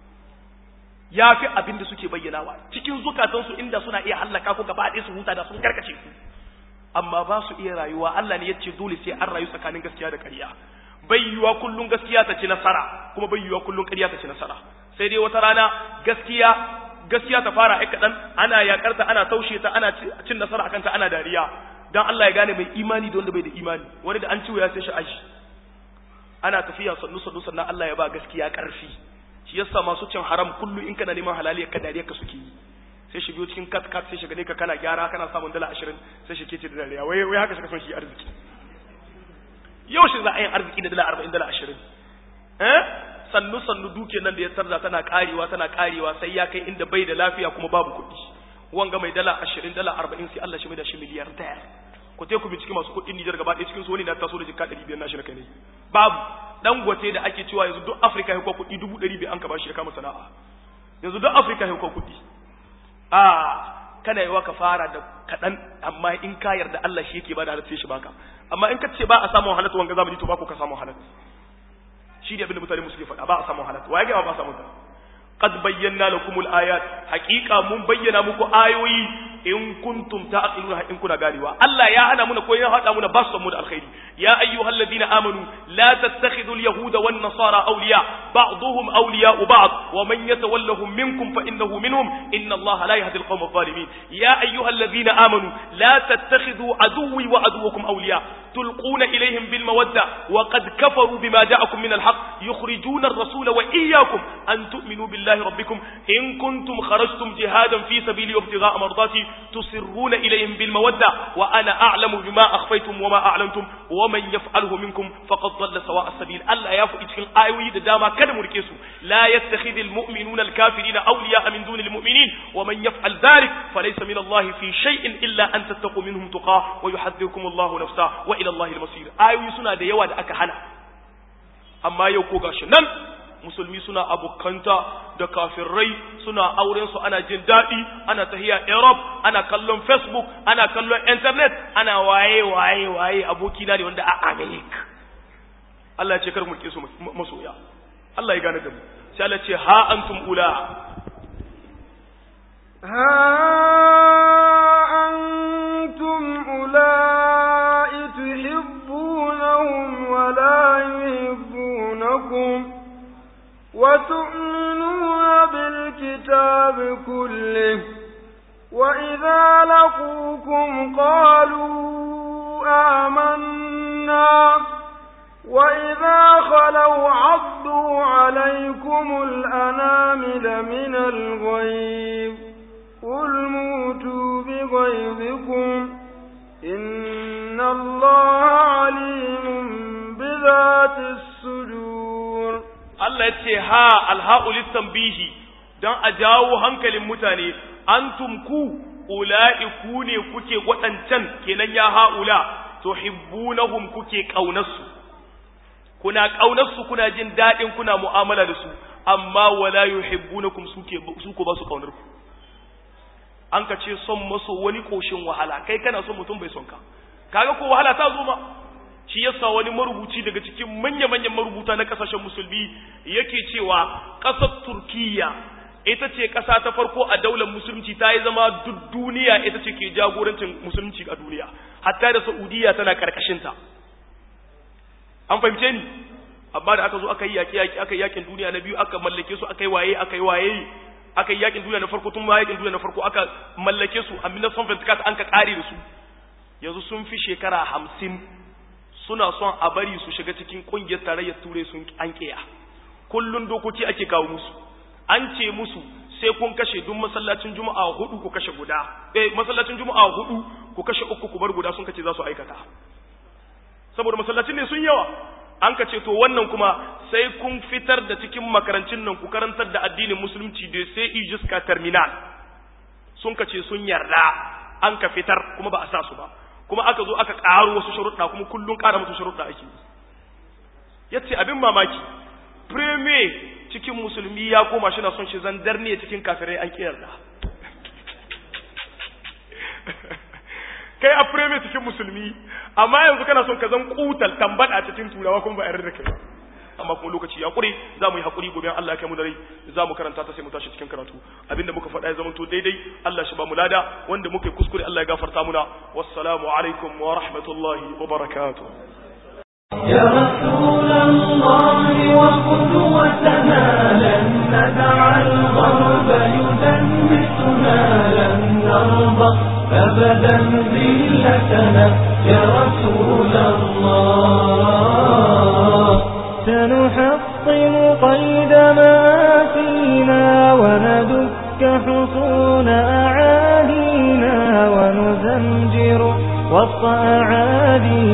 yafi abinda suke bayyanawa cikin zukatan su inda suna iya hallaka ko gaba ɗaya su huta da sun karkace ku amma ba su iya rayuwa Allah ne yace dole sai an rayu tsakanin gaskiya da ƙarya bai yiwa kullun gaskiya ta ci nasara kuma bai yiwa kullun ƙarya ta ci nasara sai dai wata rana gaskiya gaskiya ta fara ai kaɗan ana yakar ta ana taushe ta ana cin nasara akan ta ana dariya dan Allah ya gane mai imani da wanda bai da imani wani da an ciwo ya sai shi aji ana tafiya sannu sannu sannan Allah ya ba gaskiya ƙarfi shi yasa masu cin haram kullu in kana neman halali ka dariya ka suke yi sai shi biyo cikin kat kat sai shi gane ka kana gyara kana samun dala ashirin sai shi kece da dariya wai wai haka shi son shi arziki yau shi za a yi arziki da dala arba'in dala ashirin eh sannu sannu duke nan da ya tarza tana karewa tana karewa sai ya kai inda bai da lafiya kuma babu kuɗi wanga mai dala ashirin dala arba'in sai Allah shi mai da shi miliyar daya ku te ku binciki masu kuɗin Nijar gaba ɗaya cikin su wani na taso da jikka ɗari biyar na shi na kai ne babu dan gwate da ake cewa yanzu duk Afirka ya kwa kuɗi dubu ɗari biyar an ka bashi ya kama sana'a yanzu duk Afirka ya kwa kuɗi a kana yawa ka fara da kaɗan amma in ka yarda Allah shi yake ba da halatta shi baka amma in ka ce ba a samun halatta wanga zamani to ba ku ka samun halatta shi ne abinda mutane suke faɗa ba a samun halatta waye ga ba a samun ta qad bayyana lakumul ayat haqiqa mun bayyana muku ayoyi in kuntum ta'qiluna in kuna ganewa Allah ya hana muna ko ya hada muna ba su mu da alkhairi ya ayyuhal ladina amanu la tattakhidul yahuda wan nasara awliya ba'dhum awliya ba'd wa man yatawallahum minkum fa innahu minhum inna Allah la yahdi alqawma adh-dhalimin ya ayyuhal ladina amanu la tattakhidhu aduwwi wa aduwwakum awliya tulquna ilayhim bil mawadda wa qad kafaru bima ja'akum min al-haqq yukhrijuna ar-rasula wa iyyakum an tu'minu billahi rabbikum in kuntum kharajtum jihadan fi sabili wa ibtigha'a mardati tusirruna ilayhim bil mawadda wa ana a'lamu bima akhfaytum wa ma a'lantum wa man yaf'alhu minkum faqad dhalla sawa'a as-sabil Allah ya faɗi cikin ayoyi da dama kada mu rike su la yattakhidul mu'minuna al-kafirina awliya'a min dunil mu'minin wa man yaf'al dhalik falaysa min Allah fi shay'in illa an tattaqu minhum tuqah wa yuhadhdhirukum Allah nafsa wa ila Allah al-masir ayoyi suna da yawa da aka hana amma yau ko gashi nan musulmi suna abokanta da kafirai suna auren su ana jin daɗi ana tahiya Europe ana kallon Facebook ana kallon internet ana waye waye waye aboki na ne wanda a America Allah ya ce kar mu rike su masoya Allah ya gane da mu sai Allah ce ha antum ula ها أنتم أولئك تحبونهم ولا يحبونكم وتؤمنون بالكتاب كله وإذا لقوكم قالوا آمنا وإذا خلوا عضوا عليكم الأنامل من الغيظ قل موتوا بغيظكم إن الله عليم بذات الصدور Allah ya ce ha alha'u littanbihi don a jawo hankalin mutane antum ku ula'i ku ne kuke waɗancan kenan ya ha'ula tuhibbunahum kuke ƙaunarsu kuna ƙaunarsu kuna jin daɗin kuna mu'amala da su amma wala yuhibbunakum suke su ko ba su ƙaunar ku an ka ce son maso wani ƙoshin wahala kai kana son mutum bai son ka kaga ko wahala ta zo ma shi yasa wani marubuci daga cikin manya-manyan marubuta na kasashen musulmi yake cewa ƙasar turkiya ita ce ƙasa ta farko a daular musulunci ta yi zama duk duniya ita ce ke jagorancin musulunci a duniya hatta da saudiya tana ƙarƙashinta an fahimce ni amma da aka zo aka yi yaƙi yaƙi aka yi yaƙin duniya na biyu aka mallake su aka yi waye aka yi waye aka yi yaƙin duniya na farko tun ma yaƙin duniya na farko aka mallake su a 1924 an ka ƙare da su yanzu sun fi shekara hamsin suna son a bari su shiga cikin kungiyar tarayyar turai sun an kiya kullun dokoki ake kawo musu an ce musu sai kun kashe duk masallacin juma'a hudu ku kashe guda eh masallacin juma'a hudu ku kashe uku ku bar guda sun kace za su aikata saboda masallacin ne sun yawa an ka ce to wannan kuma sai kun fitar da cikin makarancin nan ku karantar da addinin musulunci da sai ijiska terminal sun ka ce sun yarda an ka fitar kuma ba a sa su ba kuma aka zo aka ƙaro wasu sharuɗa kuma kullum ƙara musu sharuɗa ake yace abin mamaki premier cikin musulmi ya koma shi na son shi zandar ne cikin kafirai an ƙi yarda kai a premier cikin musulmi amma yanzu kana son ka zan kutal tambada cikin turawa kuma ba yarda da kai amma kuma lokaci ya kure za mu yi hakuri gobe Allah ya kai mu da rai za mu karanta ta sai mu tashi cikin karatu abinda muka faɗa ya zama to daidai Allah shi ba mu lada wanda muka yi kuskure Allah ya gafarta muna wassalamu alaikum wa rahmatullahi wa barakatuh يا رسول الله وقدوتنا لن ندع الغرب يدنسنا لن نرضى أبدا ذلتنا يا رسول الله سنحطم قيد ما فينا وندك حصون أعادينا ونزمجر وسط أعادينا